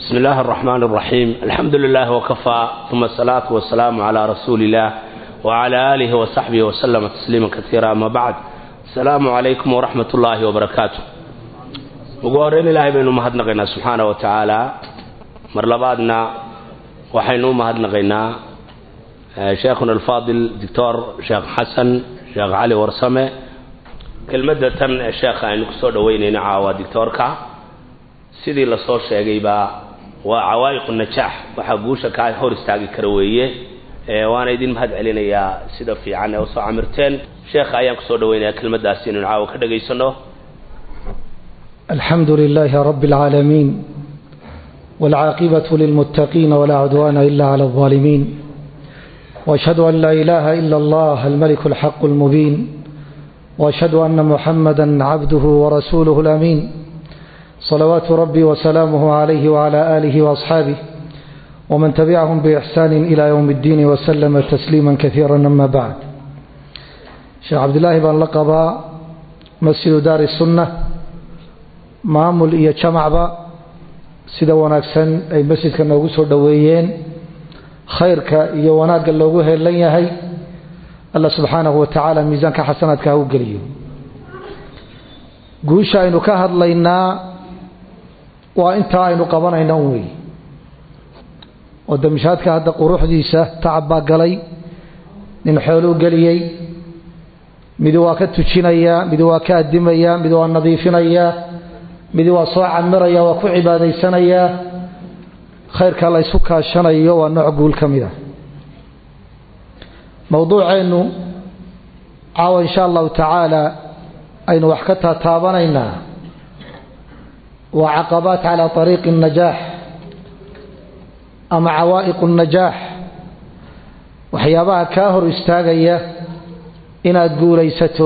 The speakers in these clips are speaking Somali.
بسم الله الرحمن الرحيم الحمد لله وكفى ثم الصلاة والسلام على رسول الله وعلى آله وصحبه وسلم تسليما كثيرا أما بعد السلام عليكم ورحمة الله وبركاته وقورين الله بأنه مهدنا سبحانه وتعالى مرلبادنا وحينو مهدنا شيخنا الفاضل دكتور شيخ حسن شيخ علي ورسمه kelmadda tan sheekha aynu kusoo dhaweynayna caawa dictoorka sidii lasoo sheegaybaa waa cawaa'iqu najaax waxaa guusha kaa hor istaagi kara weeye waana idin mahad celinayaa sida fiican ee usoo camirteen sheekha ayaan kusoo dhaweynayaa kelmaddaasi inaynu caawa ka dhagaysano الحمد لله رب العالمين والعاقبة للمتقين ولا عدوان إلا على الظالمين وأشهد أن لا إله إلا الله الملك الحق المبين واشهد ان محمدا عبده ورسوله الامين صلوات ربي وسلامه عليه وعلى اله واصحابه ومن تبعهم باحسان الى يوم الدين وسلم تسليما كثيرا اما بعد شيخ عبد الله بن لقبا مسجد دار السنه maamul iyo jamacba sida wanaagsan ay masjidka noogu soo dhoweeyeen khayrka iyo wanaagga loogu heelan yahay alla subxaanahu wa tacaala miisaanka xasanaadka ha u geliyo guusha aynu ka hadlaynaa waa intaa aynu qabanayna un wey oo damishaadka hadda quruxdiisa tacab baa galay nin xooluu geliyey midi waa ka tujinayaa midi waa ka addimayaa midi waa nadiifinayaa midi waa soo camiraya waa ku cibaadaysanayaa khayrka la ysu kaashanayo waa nooc guul ka mid a mowduuceennu caawa insha allahu tacaala aynu wax ka taataabanaynaa waa caqabaat calaa ariiqi الnajaax ama cawaa'iqu الnajaax waxyaabaha kaa hor istaagaya inaad guulaysato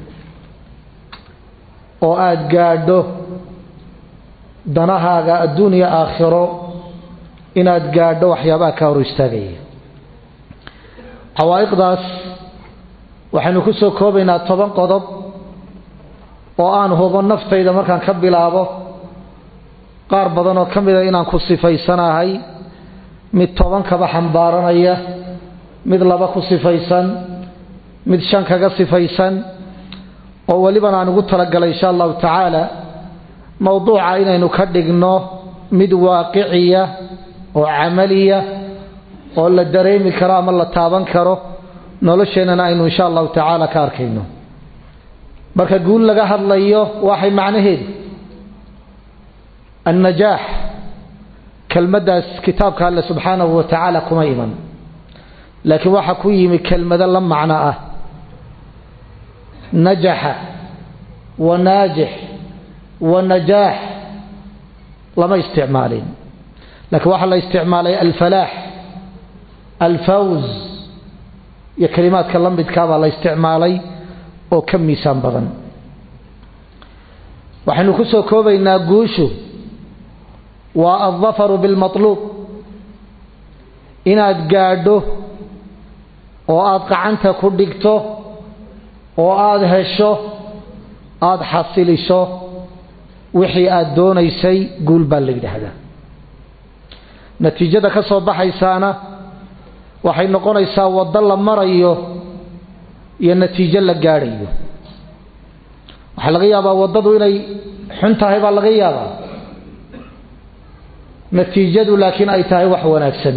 oo aada gaadho danahaaga adduuniya aakhiro inaad gaadho waxyaabaha kaa hor istaagaya cawaa'iqdaas waxaynu ku soo koobaynaa toban qodob oo aan hubo naftayda markaan ka bilaabo qaar badan oo ka mida inaan ku sifaysanahay mid toban kaba xambaaranaya mid laba ku sifaysan mid shan kaga sifaysan oo welibana aan ugu talagalay insha allahu tacaala mowduuca inaynu ka dhigno mid waaqiciya oo camaliya oo la dareemi karo ama la taaban karo nolosheennana aynu insha allahu tacaala ka arkayno marka guul laga hadlayo waxay macnaheedu annajaax kelmaddaas kitaabka alle subxaanahu wa tacaala kuma iman laakiin waxaa ku yimi kelmado la macno ah najaxa wa naajix wa najaax lama isticmaalin laakiin waxaa la isticmaalay alfalaax alfawz iyo kalimaadka la midkaabaa la isticmaalay oo ka miisaan badan waxaynu ku soo koobaynaa guushu waa aldafaru bilmatluub inaad gaadho oo aada qacanta ku dhigto oo aada hesho aada xasilisho wixii aada doonaysay guul baa la yidhaahdaa natiijada ka soo baxaysaana waxay noqonaysaa waddo la marayo iyo natiijo la gaadhayo waxaa laga yaabaa waddadu inay xun tahay baa laga yaabaa natiijadu laakiin ay tahay wax wanaagsan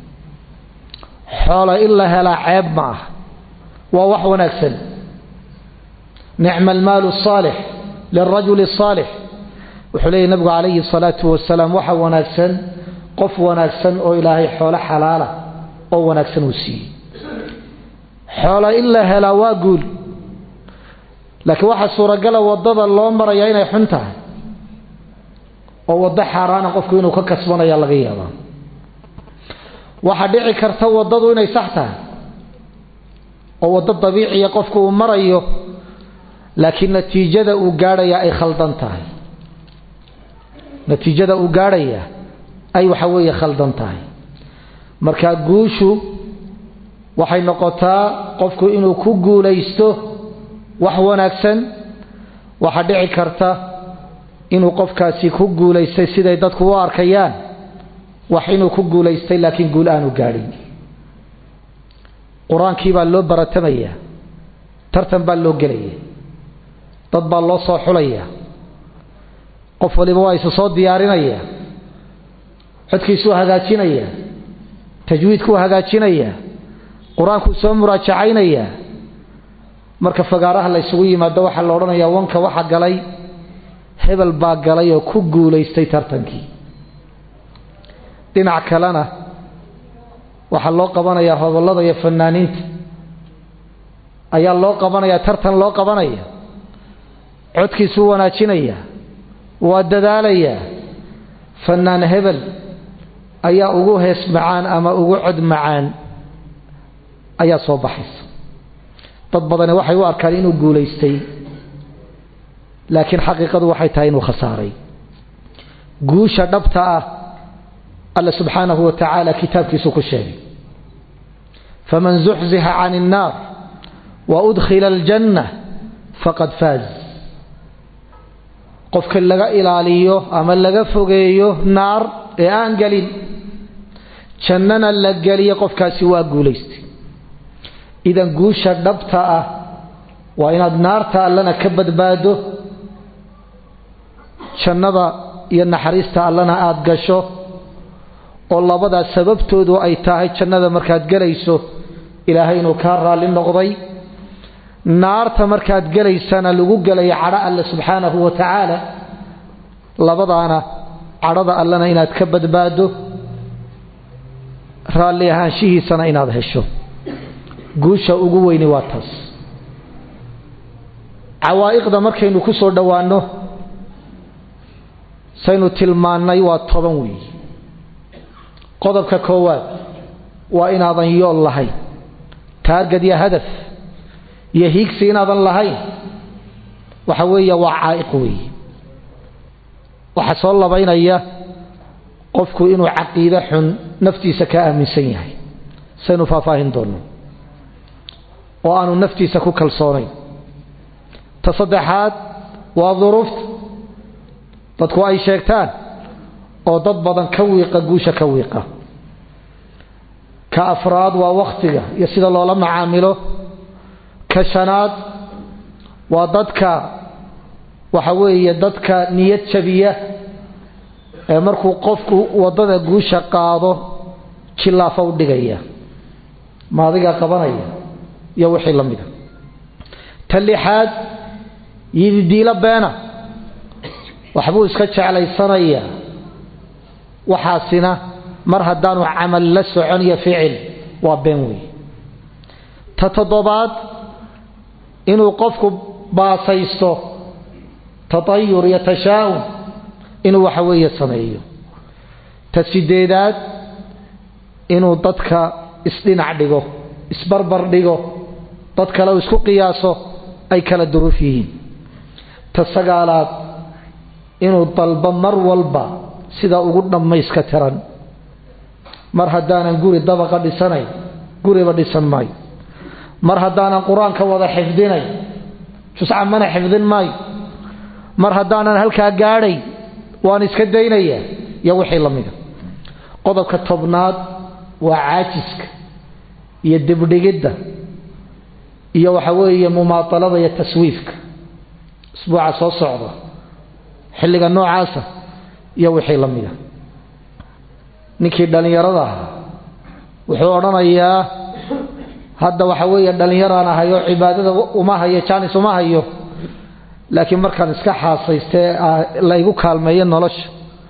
xoola in la helaa ceeb ma ah waa wax wanaagsan nicma almaalu asaalix lilrajuli asaalix wuxuu leeyahy nabigu calayhi salaatu wasalaam waxa wanaagsan qof wanaagsan oo ilaahay xoolo xalaala oo wanaagsan uu siiyey xoola in la helaa waa guul laakiin waxaa suuragala waddada loo marayaa inay xun tahay oo waddo xaaraana qofku inuu ka kasbanaya laga yaabaa waxaa dhici karta waddadu inay sax tahay oo waddo dabiiciya qofku uu marayo laakiin natiijada uu gaadhaya ay khaldan tahay natiijada uu gaadhaya ay waxa weeye khaldan tahay marka guushu waxay noqotaa qofku inuu ku guulaysto wax wanaagsan waxaa dhici karta inuu qofkaasi ku guulaystay siday dadku u arkayaan wax inuu ku guulaystay laakiin guul aanu gaadhin qur-aankii baa loo baratamaya tartan baa loo gelaya dad baa loo soo xulaya qof waliba waa isu soo diyaarinaya codkiisuu hagaajinaya tajwiidkuu hagaajinaya qur-aankuu soo muraajacaynaya marka fagaaraha la ysugu yimaado waxaa la odhanayaa wanka waxa galay hebel baa galay oo ku guulaystay tartankii dhinac kalena waxaa loo qabanayaa hobollada iyo fanaaniinta ayaa loo qabanayaa tartan loo qabanaya codkiisuu wanaajinaya waa dadaalayaa fanaan hebel ayaa ugu hees macaan ama ugu cod macaan ayaa soo baxaysa dad badani waxay u arkaan inuu guulaystay laakiin xaqiiqadu waxay tahay inuu khasaaray guusha dhabta ah alla subxaanahu wa tacaala kitaabkiisu ku sheegay faman zuxzixa can الnaar waudkhila aljanna faqad faaz qofka laga ilaaliyo ama laga fogeeyo naar ee aan gelin jannana la geliyo qofkaasi waa guulaystay idan guusha dhabta ah waa inaad naarta allana ka badbaado jannada iyo naxariista allana aada gasho oo labadaas sababtoodu ay tahay jannada markaad gelayso ilaahay inuu kaa raalli noqday naarta markaad gelaysana lagu gelaya cadho alle subxaanahu wa tacaala labadaana cadhada allena inaad ka badbaado raalli ahaanshihiisana inaad hesho guusha ugu weyni waa taas cawaa'iqda markaynu ku soo dhowaanno saynu tilmaannay waa toban weeye qodobka koowaad waa inaadan yool lahayn taargad iyo hadaf iyo hiigsi inaadan lahayn waxa weeye waa caa'iq weeye waxaa soo labaynaya qofku inuu caqiide xun naftiisa ka aaminsan yahay saynu faahfaahin doonno oo aanu naftiisa ku kalsoonayn ta saddexaad waa duruufta dadku ay sheegtaan oo dad badan ka wiiqa guusha ka wiiqa ka afraad waa wakhtiga iyo sida loola macaamilo ka shanaad waa dadka waxa weeye dadka niyad jabiya ee markuu qofku waddada guusha qaado jillaafa u dhigaya ma adigaa qabanaya iyo wixii la mida ta lixaad yididiilo beena waxbuu iska jeclaysanayaa waxaasina mar haddaanu camal la socon iyo ficil waa been weeye ta toddobaad inuu qofku baasaysto tatayur iyo tashaa'um inuu waxa weeye sameeyo ta sideedaad inuu dadka isdhinac dhigo isbarbar dhigo dad kale u isku qiyaaso ay kala duruuf yihiin ta sagaalaad inuu dalbo mar walba sida ugu dhammayska tiran mar haddaanan guri dabaqa dhisanayn guriba dhisan maayo mar haddaanan qur-aanka wada xifdinay jusca mana xifdin maayo mar haddaanan halkaa gaadhay waan iska daynaya iyo wixii la mida qodobka tobnaad waa caajiska iyo dibdhigidda iyo waxa weeye mumaatalada iyo taswiifka isbuuca soo socda xilliga noocaasa iyo wixii la mida ninkii dhallinyarada ahaa wuxuu odhanayaa hadda waxa weeye dhallinyaraan ahay oo cibaadada uma hayo jaanis uma hayo laakiin markaan iska xaasaystee laygu kaalmeeyo nolosha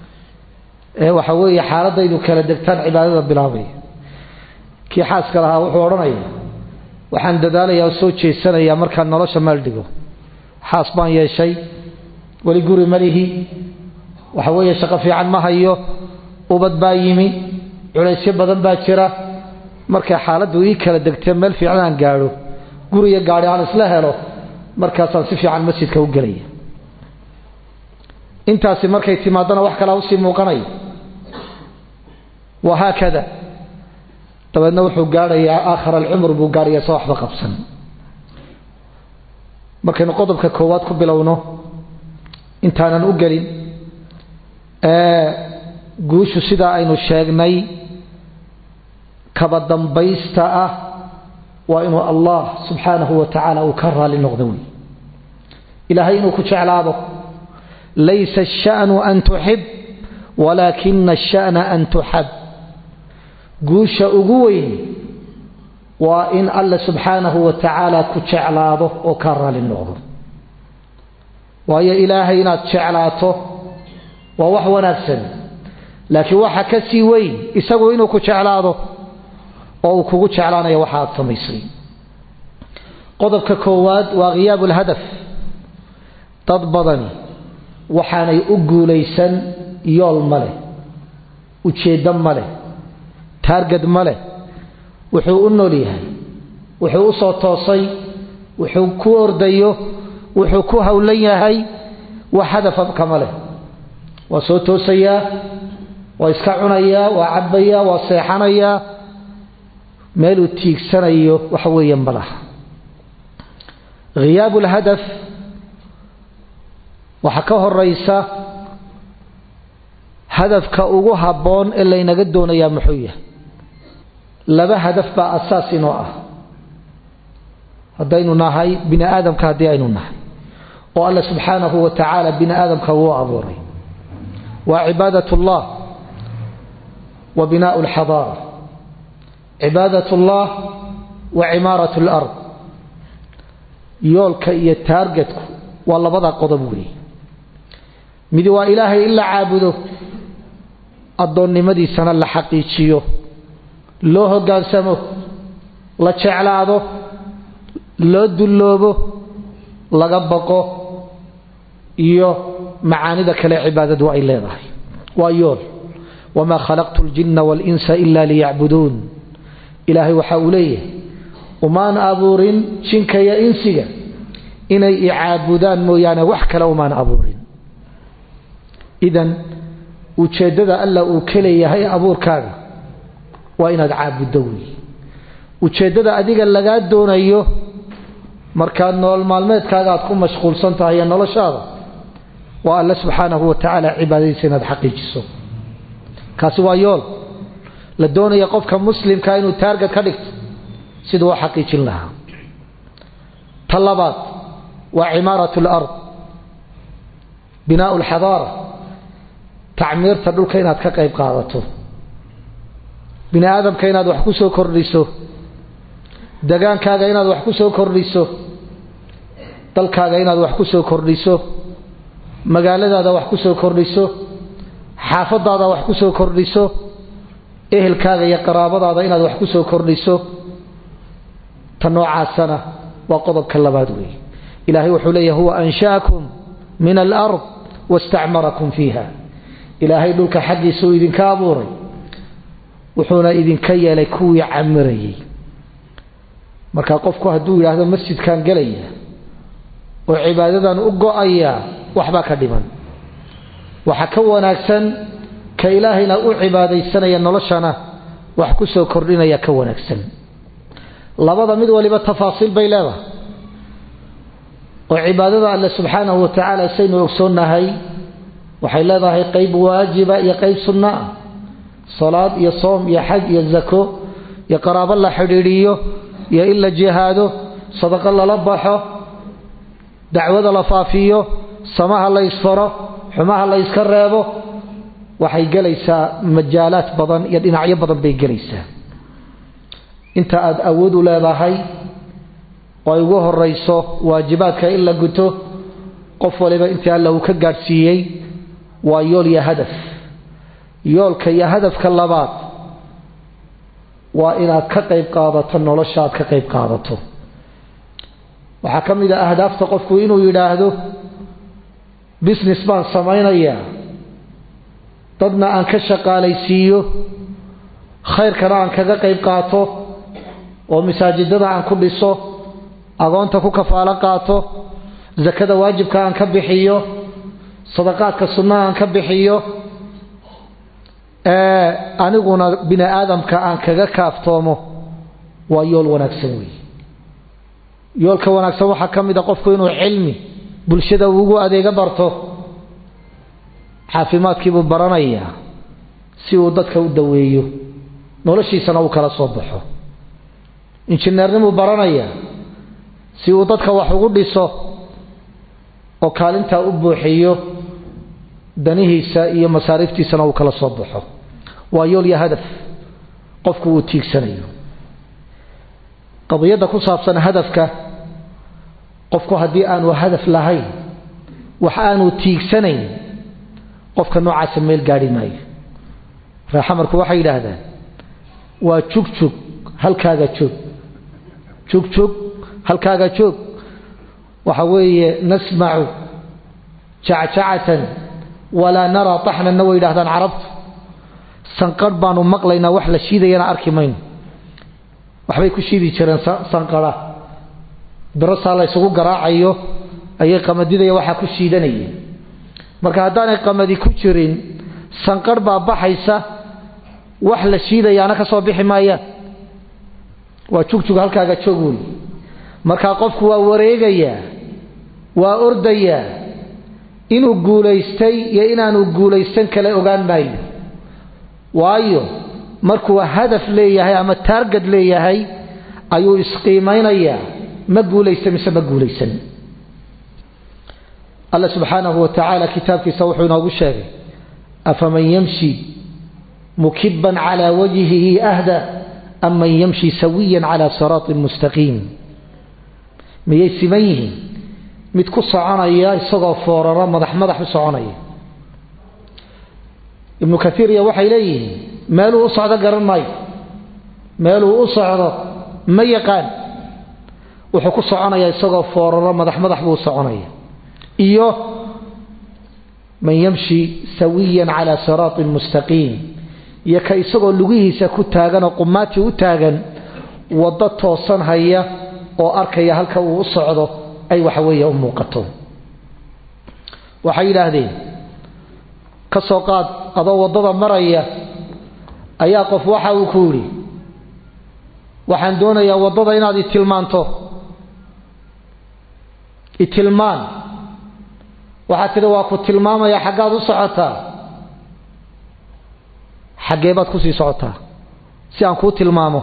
ee waxa weeye xaaladaydu kala degtaan cibaadada bilaabaya kii xaaska lahaa wuxuu odhanaya waxaan dadaalayaa oo soo jeesanayaa markaan nolosha meel dhigo xaas baan yeeshay weli guri malihi waxa weeye shaqo fiican ma hayo ubad baa yimi culaysyo badan baa jira markay xaaladdu ii kala degtee meel fiican aan gaadho guriyo gaadhi aan isla helo markaasaan si fiican masjidka u gelaya intaasi markay timaadana wax kalaa usii muuqanaya wahaakada dabeedna wuxuu gaadhayaa aakhar alcumr buu gaadhaya sa waxba qabsan markaynu qodobka koowaad ku bilowno intaanan u gelin guushu sidaa aynu sheegnay kaba dambaysta ah waa inuu allah subxaanahu wa tacaala uu ka raali noqdo wey ilaahay inuu ku jeclaado laysa asha'nu an tuxib walaakina asha'na an tuxab guusha ugu weyn waa in alla subxaanahu wa tacaala ku jeclaado oo ka raali noqdo waayo ilaahay inaad jeclaato waa wax wanaagsan laakiin waxa ka sii weyn isagu inuu ku jeclaado oo uu kugu jeclaanayo waxa aad samaysay qodobka koowaad waa khiyaabu lhadaf dad badani waxaanay u guulaysan yool ma leh ujeeddo ma leh taargad ma leh wuxuu u nool yahay wuxuu u soo toosay wuxuu ku ordayo wuxuu ku howlan yahay wax hadafa kama leh waa soo toosayaa waa iska cunayaa waa cabbayaa waa seexanayaa meeluu tiigsanayo waxa weeye ma laha khiyaabu lhadaf waxaa ka horaysa hadafka ugu habboon ee laynaga doonayaa muxuu yahay laba hadaf baa asaas inoo ah haddaynu nahay bini aadamka haddii aynu nahay oo alla subxaanahu wa tacaala bini aadamka wuu abuuray waa cibaadat ullah wa binaau alxadaara cibaadat ullah wa cimaarat alard yoolka iyo taargetku waa labada qodob weeye midi waa ilaahay in la caabudo addoonnimadiisana la xaqiijiyo loo hoggaansamo la jeclaado loo dulloobo laga baqo iyo macaanida kale cibaadadu ay leedahay waa yool wamaa khalaqtu ljinna waalinsa ila liyacbuduun ilaahay waxa uu leeyahay umaan abuurin jinka iyo insiga inay icaabudaan mooyaane wax kale umaan abuurin idan ujeeddada alla uu ka leeyahay abuurkaaga waa inaad caabuddo wey ujeeddada adiga lagaa doonayo markaad nolol maalmeedkaaga aad ku mashquulsan tahay ee noloshaada waa alle subxaanahu wa tacaala cibaadadiisa inaad xaqiijiso kaasi waa yool la doonaya qofka muslimka inuu taargad ka dhigto siduu u xaqiijin lahaa ta labaad waa cimaarat alard binaau alxadaara tacmiirta dhulka inaad ka qayb qaadato bini aadamka inaad wax ku soo kordhiso degaankaaga inaad wax ku soo kordhiso dalkaaga inaad wax ku soo kordhiso magaaladaada wax ku soo kordhiso xaafadaada wax ku soo kordhiso ehelkaaga iyo qaraabadaada inaad wax ku soo kordhiso ta noocaasana waa qodobka labaad weeye ilaahay wuxuu leeyahy huwa ansha'akum min alard wastacmarakum fiiha ilaahay dhulka xaggiisa uu idinka abuuray wuxuuna idinka yeelay kuwii camirayay marka qofku hadduu yidhaahdo masjidkan gelaya oo cibaadadan u go-aya waxbaa ka dhiman waxaa ka wanaagsan ka ilaahayna u cibaadaysanaya noloshana wax ku soo kordhinaya ka wanaagsan labada mid waliba tafaasiil bay leedahay oo cibaadada alle subxaanahu wa tacaala saynu ogsoonnahay waxay leedahay qayb waajiba iyo qayb sunno ah salaad iyo soom iyo xaj iyo zako iyo qaraabo la xidhiidhiyo iyo in la jihaado sadaqo lala baxo dacwada la faafiyo samaha la ysfaro xumaha la yska reebo waxay gelaysaa majaalaad badan iyo dhinacyo badan bay gelaysaa inta aad awood u leedahay oo ay ugu horayso waajibaadka in la guto qof waliba intii alla uu ka gaadhsiiyey waa yool iyo hadaf yoolka iyo hadafka labaad waa inaad ka qayb qaadato nolosha aad ka qayb qaadato waxaa ka mid a ahdaafta qofku inuu yidhaahdo business baan samaynayaa dadna aan ka shaqaalaysiiyo khayrkana aan kaga qayb qaato oo masaajidada aan ku dhiso agoonta ku kafaalo qaato sakada waajibka aan ka bixiyo sadaqaadka sunnaha aan ka bixiyo aniguna bini aadamka aan kaga kaaftoomo waa yool wanaagsan weeye yoolka wanaagsan waxaa ka mid a qofku inuu cilmi bulshada ugu adeega barto caafimaadkiibuu baranayaa si uu dadka u daweeyo noloshiisana uu kala soo baxo injineernimuu baranaya si uu dadka wax ugu dhiso oo kaalintaa u buuxiyo danihiisa iyo masaariiftiisana uu kala soo baxo waa yool iyo hadaf qofku uu tiigsanayo qadiyadda ku saabsan hadafka qofku haddii aanu hadaf lahayn wax aanu tiigsanayn qofka noocaasa meel gaadhi maayo reexamarku waxay yidhaahdaan waa jugjug halkaaga joog jugjug halkaaga joog waxa weeye nasmacu jacjacatan walaa naraa taxnanna way yidhahdaan carabtu sanqarh baanu maqlaynaa wax la shiidayana arki mayno waxbay ku shiidi jireen sanqara birasaa la ysugu garaacayo ayay qamadidaya waxaa ku shiidanayeen marka haddaanay qamadi ku jirin sanqarh baa baxaysa wax la shiidayaana ka soo bixi maayaan waa jugjug halkaaga joog wey markaa qofku waa wareegayaa waa ordayaa inuu guulaystay iyo inaanu guulaysan kale ogaan maayo waayo markuu hadaf leeyahay ama taargad leeyahay ayuu isqiimaynayaa ma guulaysta mise ma guulaysan alla subxaanahu wa tacaala kitaabkiisa wuxuu inoogu sheegay afaman yamshi mukiban calaa wajhihi ahda am man yamshi sawiyan calaa siraatin mustaqiim miyay siman yihiin mid ku soconaya isagoo fooraro madax madax u soconaya ibnu kaiiriya waxay leeyihiin meeluu u socdo garan maayo meeluu u socdo ma yaqaan wuxuu ku soconaya isagoo fooraro madax madax buu u soconaya iyo man yamshi sawiyan calaa siraatin mustaqiim iyo ka isagoo lugihiisa ku taagan oo qumaaji u taagan waddo toosan haya oo arkaya halka uu u socdo ay waxaweeye u muuqato waxay yidhaahdeen ka soo qaad adoo waddada maraya ayaa qof waxa uu ku yidhi waxaan doonayaa waddada inaad itilmaanto itilmaan waxaad tidhi waa ku tilmaamaya xaggaad u socotaa xaggee baad kusii socotaa si aan kuu tilmaamo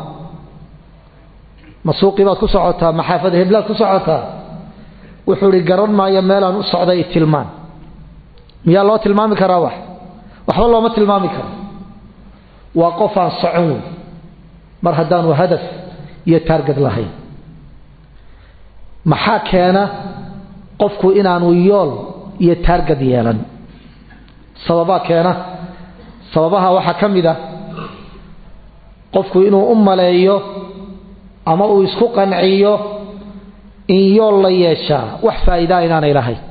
ma suuqii baad ku socotaa ma xaafada heblaad ku socotaa wuxuu ihi garan maayo meelaan u socday itilmaan miyaa loo tilmaami karaa wax waxba looma tilmaami karo waa qof aan socon wey mar haddaanu hadaf iyo taargad lahayn maxaa keena qofku inaanu yool iyo taargad yeelan sababaa keena sababaha waxaa ka mid a qofku inuu u maleeyo ama uu isku qanciyo in yool la yeeshaa wax faa'iidaa inaanay lahayn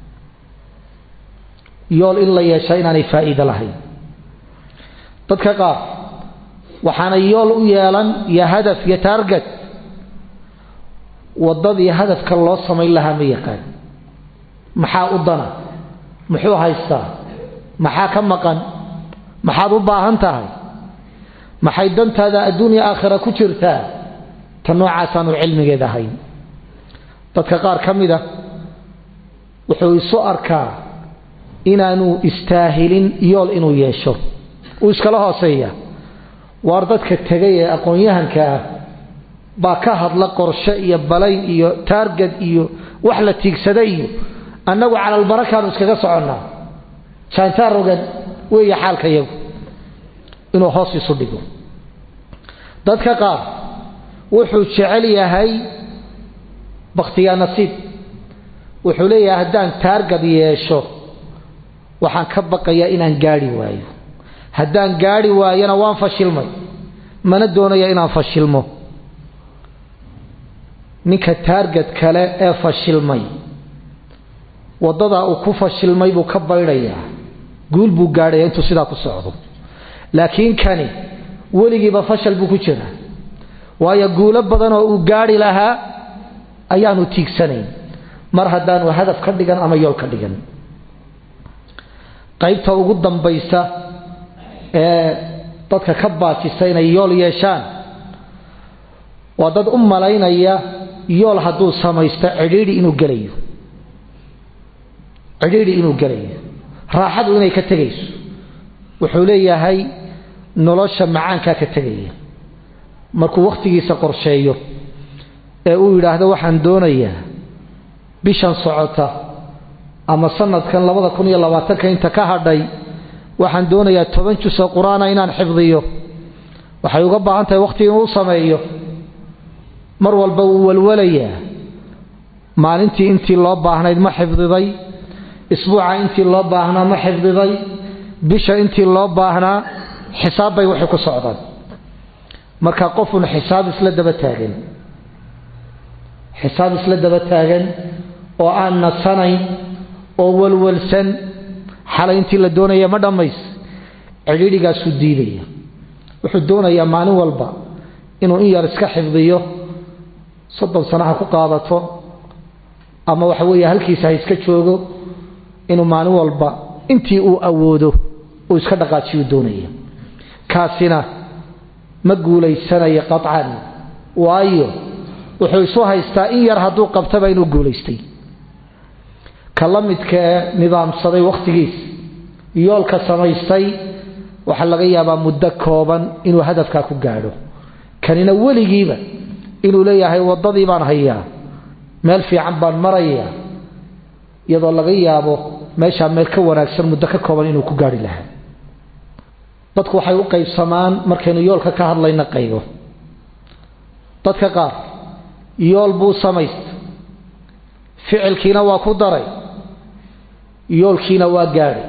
yool in la yeeshaa inaanay faa'iido lahayn dadka qaar waxaanay yool u yeelan iyo hadaf iyo taargad waddadii hadafka loo samayn lahaa ma yaqaan maxaa u dana muxuu haystaa maxaa ka maqan maxaad u baahan tahay maxay dantaada adduunya aakhira ku jirtaa ta noocaasaanu cilmigeed ahayn dadka qaar ka mid a wuxuu isu arkaa inaanu istaahilin yool inuu yeesho uu iskala hooseeya waar dadka tegay ee aqoon-yahanka ah baa ka hadla qorshe iyo balayn iyo taargad iyo wax la tiigsada iyo annagu calalbarakaanu iskaga soconnaa jaantaar rogan weeye xaalka yagu inuu hoos isu dhigo dadka qaar wuxuu jecel yahay bakhtiyaa nasiib wuxuu leeyahay haddaan taargad yeesho waxaan ka baqayaa inaan gaadhi waayo haddaan gaadhi waayona waan fashilmay mana doonaya inaan fashilmo ninka taargad kale ee fashilmay waddadaa uu ku fashilmay buu ka baydhayaa guul buu gaadhaya intuu sidaa ku socdo laakiin kani weligiiba fashal buu ku jiraa waayo guulo badan oo uu gaadhi lahaa ayaanu tiigsanayn mar haddaanu hadaf ka dhigan ama yool ka dhigan qaybta ugu dambaysa ee dadka ka baajisa inay yool yeeshaan waa dad u malaynaya yool hadduu samaysto cidhiidhi inuu gelayo cidhiidhi inuu gelayo raaxadu inay ka tegayso wuxuu leeyahay nolosha macaankaa ka tegaya markuu wakhtigiisa qorsheeyo ee uu yidhaahdo waxaan doonayaa bishan socota ama sanadkan labada kun iyo labaatanka inta ka hadhay waxaan doonayaa toban jusoo qur-aana inaan xifdiyo waxay uga baahan tahay wakhti inuu sameeyo mar walba wuu walwalayaa maalintii intii loo baahnayd ma xifdiday isbuuca intii loo baahnaa ma xifdiday bisha intii loo baahnaa xisaab bay waxay ku socdaan marka qofun xisaab isla daba taagan xisaab isla daba taagan oo aan nasanayn oo walwalsan xalay intii la doonaya ma dhammays cidhiidhigaasuu diidaya wuxuu doonayaa maalin walba inuu in yar iska xifdiyo soddon sano ha ku qaadato ama waxa weeye halkiisa ha iska joogo inuu maalin walba intii uu awoodo uu iska dhaqaajiyuu doonaya kaasina ma guulaysanayo qaطcan waayo wuxuu isu haystaa in yar hadduu qabtaba inuu guulaystay ka la midkaee nidaamsaday wakhtigiis yoolka samaystay waxaa laga yaabaa muddo kooban inuu hadafkaa ku gaadho kanina weligiiba inuu leeyahay waddadii baan hayaa meel fiican baan marayaa iyadoo laga yaabo meeshaa meel ka wanaagsan muddo ka kooban inuu ku gaarhi lahaa dadku waxay u qaybsamaan markaynu yoolka ka hadlayna qaybo dadka qaar yool buu samaysta ficilkiina waa ku daray yoolkiina waa gaadhay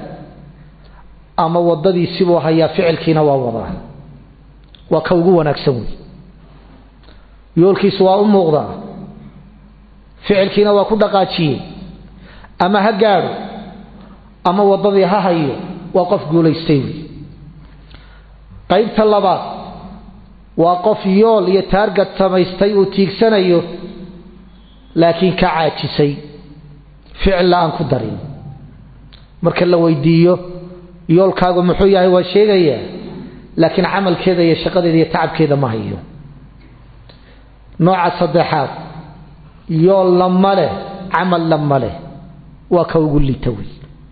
ama waddadiisibuu hayaa ficilkiina waa wadaa waa ka ugu wanaagsan wey yoolkiisu waa u muuqdaa ficilkiina waa ku dhaqaajiyey ama ha gaadho ama waddadii ha hayo waa qof guulaystay wey qaybta labaad waa qof yool iyo taargad samaystay uu tiigsanayo laakiin ka caajisay ficilla aan ku darin marka la weydiiyo yoolkaagu muxuu yahay waa sheegayaa laakiin camalkeeda iyo shaqadeeda iyo tacabkeeda ma hayo nooca saddexaad yoolna ma leh camalna ma leh waa ka ugu liita wey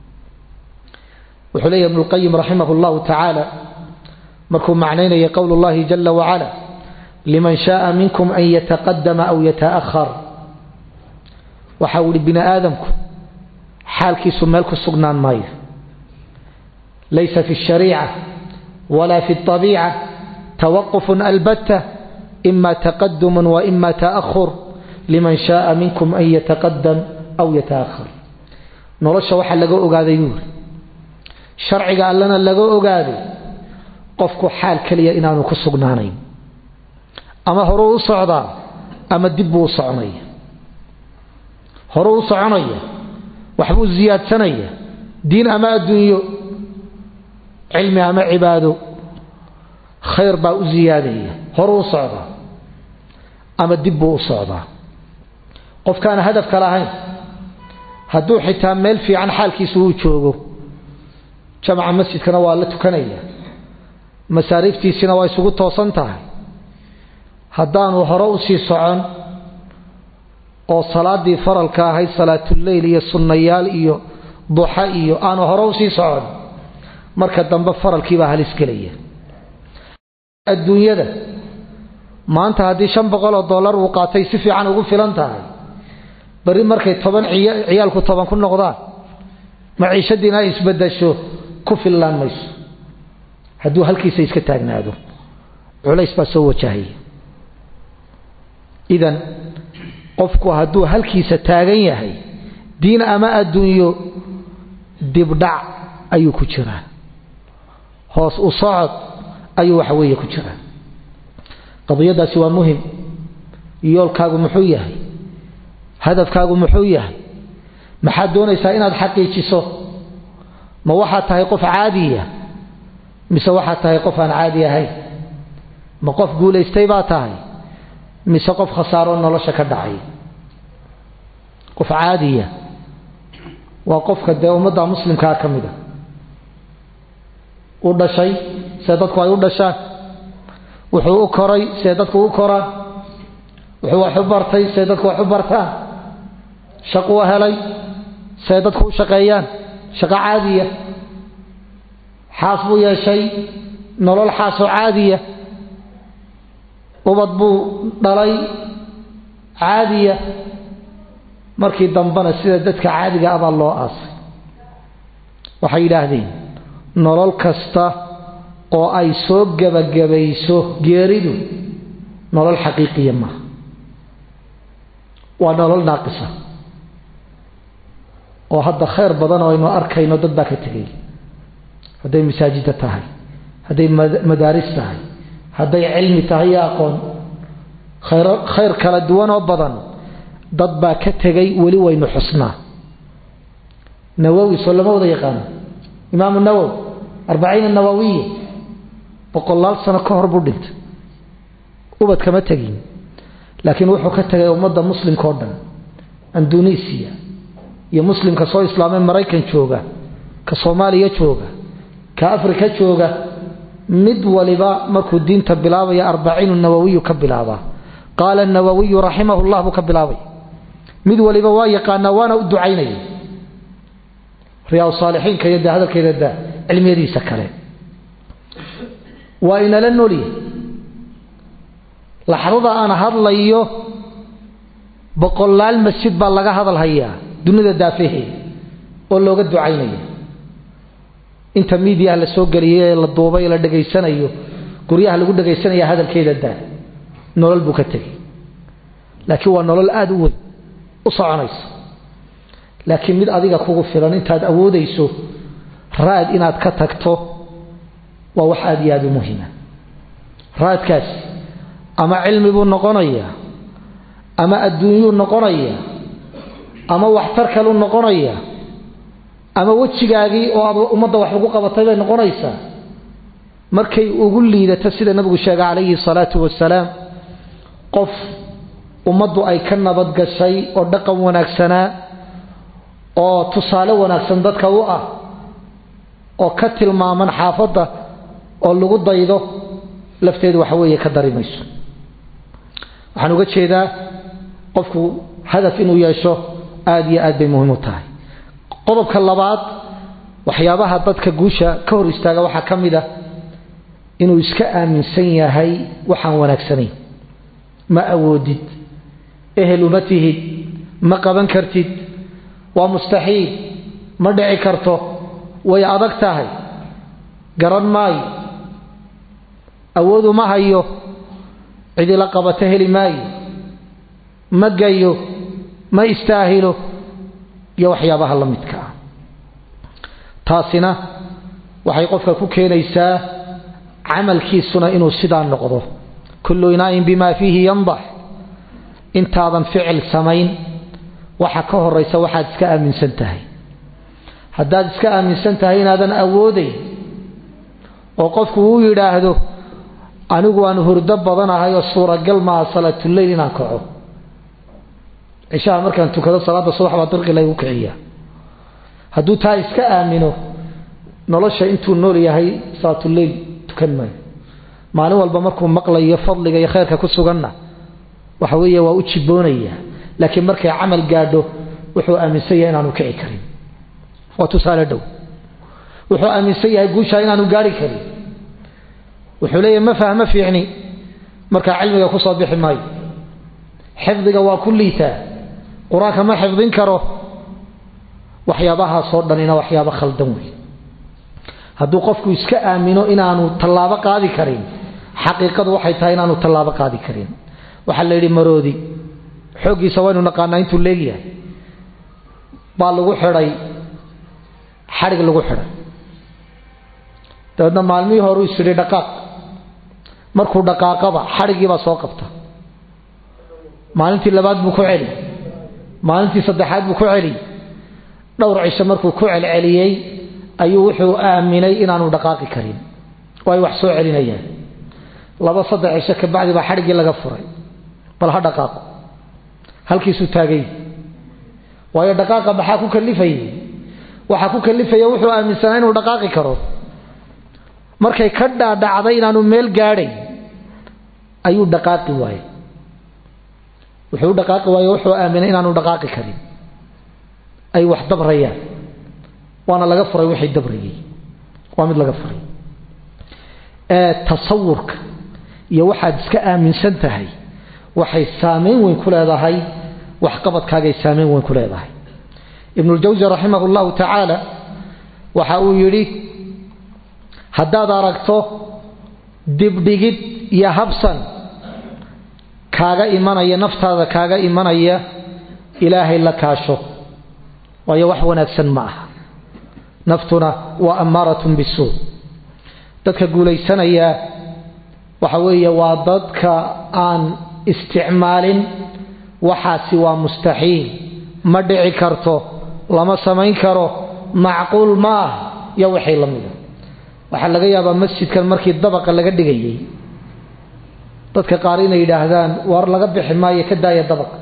wuxuu leeyahy ibnu lqayim raximah llahu tacaala markuu macnaynaya qowl اllahi jala wacala liman shaءa minkum an yataqadama aw yataأhar waxa uu ihi bini aadamku xaalkiisu meel ku sugnaan maayo laysa fi الshariica wala fi الطabiica tawaquf albatta ima taqadum waima taأhur liman shaءa minkum an yataqadam aw yataأhar nolosha waxaa laga ogaaday buuri sharciga allana laga ogaaday qofku xaal keliya inaanu ku sugnaanayn ama horuu u socdaa ama dib buu u soconaya horuu u soconaya waxbuu siyaadsanaya diin ama adduunyo cilmi ama cibaado khayr baa u siyaadaya horuu u socdaa ama dib buu u socdaa qofkaana hadafka lahayn hadduu xitaa meel fiican xaalkiisu uu joogo jamca masjidkana waa la tukanaya masaariiftiisina waa isugu toosan tahay haddaanu hore usii socon oo salaadii faralka ahayd salaatuleyl iyo sunnayaal iyo duxa iyo aanu hore usii socon marka dambe faralkiibaa halis gelaya adduunyada maanta haddii shan boqol oo dollar uu qaatay si fiican ugu filan tahay bari markay toban ciyaalku toban ku noqdaan maciishadiina ay isbedasho ku fillaan mayso hadduu halkiisa iska taagnaado culays baa soo wajahaya idan qofku hadduu halkiisa taagan yahay diin ama adduunyo dibdhac ayuu ku jiraa hoos u socod ayuu waxa weeye ku jiraa qadiyadaasi waa muhim yoolkaagu muxuu yahay hadafkaagu muxuu yahay maxaad doonaysaa inaad xaqiijiso ma waxaad tahay qof caadiya mise waxaad tahay qof aan caadi ahayn ma qof guulaystay baa tahay mise qof khasaaro nolosha ka dhacay qof caadiya waa qofka dee ummadda muslimkaa ka mid a u dhashay see dadku ay u dhashaan wuxuu u koray see dadku u koraan wuxuu wax u bartay see dadku wax u bartaan shaquu helay see dadku u shaqeeyaan shaqo caadiya xaas buu yeeshay nolol xaasoo caadiya ubad buu dhalay caadiya markii dambena sida dadka caadiga abaa loo aasay waxay yidhaahdeen nolol kasta oo ay soo gebagabayso geeridu nolol xaqiiqiya maaha waa nolol naaqisa oo hadda khayr badan oo aynu arkayno dad baa ka tegay hadday masaajida tahay hadday madaaris tahay hadday cilmi tahay iyo aqoon khayr khayr kala duwan oo badan dad baa ka tegay weli waynu xusnaa nawowi soo lama wada yaqaano imaamu nawowi arbaciina nawawiya boqolaal sano ka hor buu dhintay ubad kama tegin laakiin wuxuu ka tegay ummadda muslimka oo dhan indonesiya iyo muslimka soo islaamay maraykan jooga ka soomaaliya jooga ka afrika jooga mid waliba markuu diinta bilaabaya arbaciinu nawawiyu ka bilaabaa qaala nawawiyu raximahu llah buu ka bilaabay mid waliba waa yaqaanaa waana u ducaynaya riyaa saalixiinka iyo de hadalkeeda da cilmiyadiisa kale waa inala nolya laxdada aan hadlayo boqolaal masjid baa laga hadal hayaa dunida daafaheeda oo looga ducaynaya inta miidiyaha la soo geliyay ee la duubay ee la dhegaysanayo guryaha lagu dhegaysanaya hadalkeeda daa nolol buu ka tegay laakiin waa nolol aada u weyn u soconaysa laakiin mid adiga kugu filan intaad awoodayso raad inaad ka tagto waa wax aada iyo aada u muhiima raadkaas ama cilmi buu noqonayaa ama adduunyuu noqonayaa ama waxtar kaluu noqonayaa ama wejigaagii oo aad ummadda wax ugu qabatay bay noqonaysaa markay ugu liidato sida nabigu sheegay calayhi salaatu wasalaam qof ummaddu ay ka nabadgashay oo dhaqan wanaagsanaa oo tusaale wanaagsan dadka u ah oo ka tilmaaman xaafadda oo lagu daydo lafteedu waxa weeye ka dari mayso waxaan uga jeedaa qofku hadaf inuu yeesho aada iyo aad bay muhiim u tahay qodobka labaad waxyaabaha dadka guusha ka hor istaaga waxaa ka mid a inuu iska aaminsan yahay waxaan wanaagsanayn ma awoodid ehel uma tihid ma qaban kartid waa mustaxiil ma dhici karto way adag tahay garan maayo awoodu ma hayo cidila qabato heli maayo ma gayo ma istaahilo iyo waxyaabaha la midka ah taasina waxay qofka ku keenaysaa camalkiisuna inuu sidaa noqdo kullu inaayin bimaa fiihi yandax intaadan ficil samayn waxa ka horaysa waxaad iska aaminsan tahay haddaad iska aaminsan tahay inaadan awoodayn oo qofku uu yidhaahdo anigu aan hurdo badanahay oo suuragal maaha salaatuleyl inaan kaco cishaha markaan tukado salaada subax baa dirqi laygu kiciya hadduu taa iska aamino nolosha intuu nool yahay salaatuleyl tukan maayo maalin walba markuu maqlayo fadliga iyo khayrka ku suganna waxa weeye waa u jiboonaya laakiin markay camal gaadho wuxuu aaminsan yahay inaanu kici karin waa tusaale dhow wuxuu aaminsan yahay guushaa inaanu gaari karin wuxuu leeyahay ma fahmo fiicni markaa cilmiga ku soo bixi maayo xifdiga waa ku liitaa qur-aanka ma xifdin karo waxyaabahaasoo dhanina waxyaabo khaldan wey hadduu qofku iska aamino inaanu tallaabo qaadi karin xaqiiqadu waxay tahay inaanu tallaabo qaadi karin waxaa la yidhi maroodi xooggiisa waynu naqaanaa intuu leegyahay baa lagu xidhay xadhig lagu xidhay dabeedna maalmihii horuu isyidhi dhaqaaq markuu dhaqaaqaba xadhigiibaa soo qabta maalintii labaad buu ku celi maalintii saddexaad buu ku celi dhowr cisho markuu ku celceliyey ayuu wuxuu aaminay inaanu dhaqaaqi karin oo ay wax soo celinayaan laba saddex cisho kabacdi baa xadhiggii laga furay bal ha dhaqaaqo halkiisuu taagay waayo dhaqaaqa maxaa ku kalifayay waxaa ku kalifaya wuxuu aaminsanaa inuu dhaqaaqi karo markay ka dhaadhacday inaanu meel gaadhay ayuu dhaqaaqi waayey wuxuu u dhaqaaqi waaye wuxuu aaminay inaanu dhaqaaqi karin ay wax dabrayaan waana laga furay wixii dabrayay waa mid laga furay ee tasawurka iyo waxaad iska aaminsan tahay waxay saamayn weyn ku leedahay waxqabadkaagay saamayn weyn ku leedahay ibnuljawsi raximah llahu tacaala waxa uu yidhi haddaad aragto dibdhigid iyo habsan kaaga imanaya naftaada kaaga imanaya ilaahay la kaasho waayo wax wanaagsan ma aha naftuna waa ammaaratun bisuu dadka guulaysanaya waxa weeye waa dadka aan isticmaalin waxaasi waa mustaxiil ma dhici karto lama samayn karo macquul ma ah iyo wixii la mida waxaa laga yaabaa masjidkan markii dabaqa laga dhigayay dadka qaar inay yidhaahdaan war laga bixi maayo ka daaya dabaqa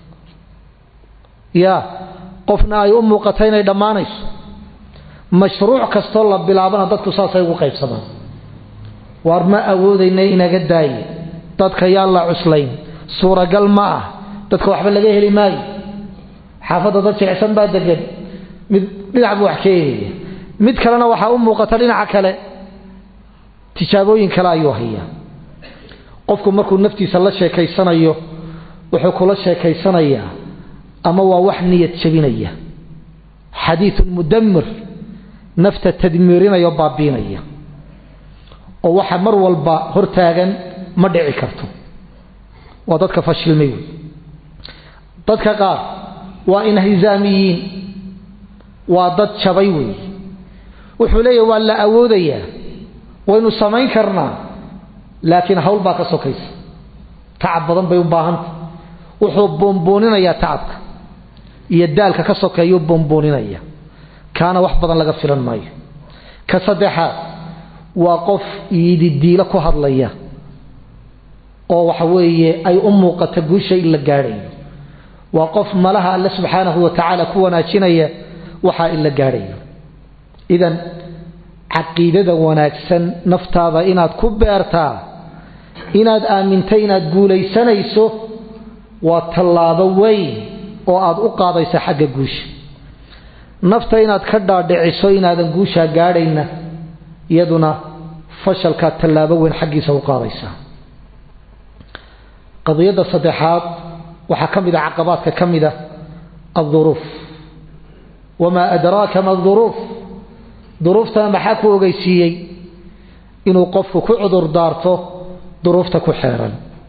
ya qofna ay u muuqato inay dhammaanayso mashruuc kastoo la bilaabana dadku saasay ugu qaybsamaan waar ma awoodayna inaga daaye dadka yaan la cuslayn suuragal ma ah dadka waxba laga heli maayo xaafadda dad jilicsan baa degan mid dhinac buu wax ka eegaya mid kalena waxaa u muuqata dhinaca kale tijaabooyin kale ayuu hayaa qofku markuu naftiisa la sheekaysanayo wuxuu kula sheekaysanayaa ama waa wax niyad jabinaya xadiiun mudamir nafta tadmiirinaya oo baabiinaya oo waxa mar walba hortaagan ma dhici karto waa dadka fashilmay wey dadka qaar waa inhizaamiyiin waa dad jabay wey wuxuu leeyahy waa la awoodayaa waynu samayn karnaa laakiin hawl baa ka sokaysa tacab badan bay u baahanta wuxuu boonbooninayaa tacabka iyo daalka ka sokeeyuu boonbooninaya kaana wax badan laga filan maayo ka saddexaad waa qof iididiilo ku hadlaya oo waxa weeye ay u muuqata guusha in la gaadhayo waa qof malaha alle subxaanahu wa tacaala ku wanaajinaya waxaa in la gaadhayo idan caqiidada wanaagsan naftaada inaad ku beertaa inaad aamintay inaad guulaysanayso waa tallaabo weyn oo aad u qaadaysa xagga guusha nafta inaad ka dhaadhiciso inaadan guushaa gaadhayna iyaduna fashalkaad tallaabo weyn xaggiisa u qaadaysa qadiyadda saddexaad waxaa ka mid a caqabaadka ka mid a alduruuf wamaa adraaka ma duruuf duruuftana maxaa ku ogeysiiyey inuu qofku ku cudur daarto duruufta ku xeeran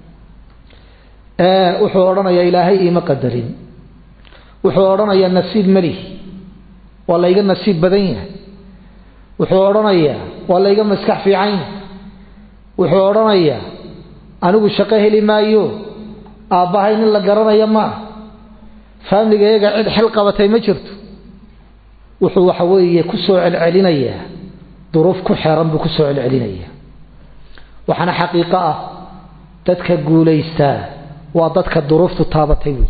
wuxuu odhanayaa ilaahay iima qadarin wuxuu odhanayaa nasiib malih waa layga nasiib badan yahay wuxuu odhanayaa waa layga maskax fiican yahay wuxuu odhanayaa anigu shaqo heli maayo aabbahay nin la garanaya ma ah faamliga iyaga cid xil qabatay ma jirto wuxuu waxa weeye ku soo celcelinayaa duruuf ku xeeran buu ku soo celcelinayaa waxaana xaqiiqo ah dadka guulaystaa waa dadka duruuftu taabatay wey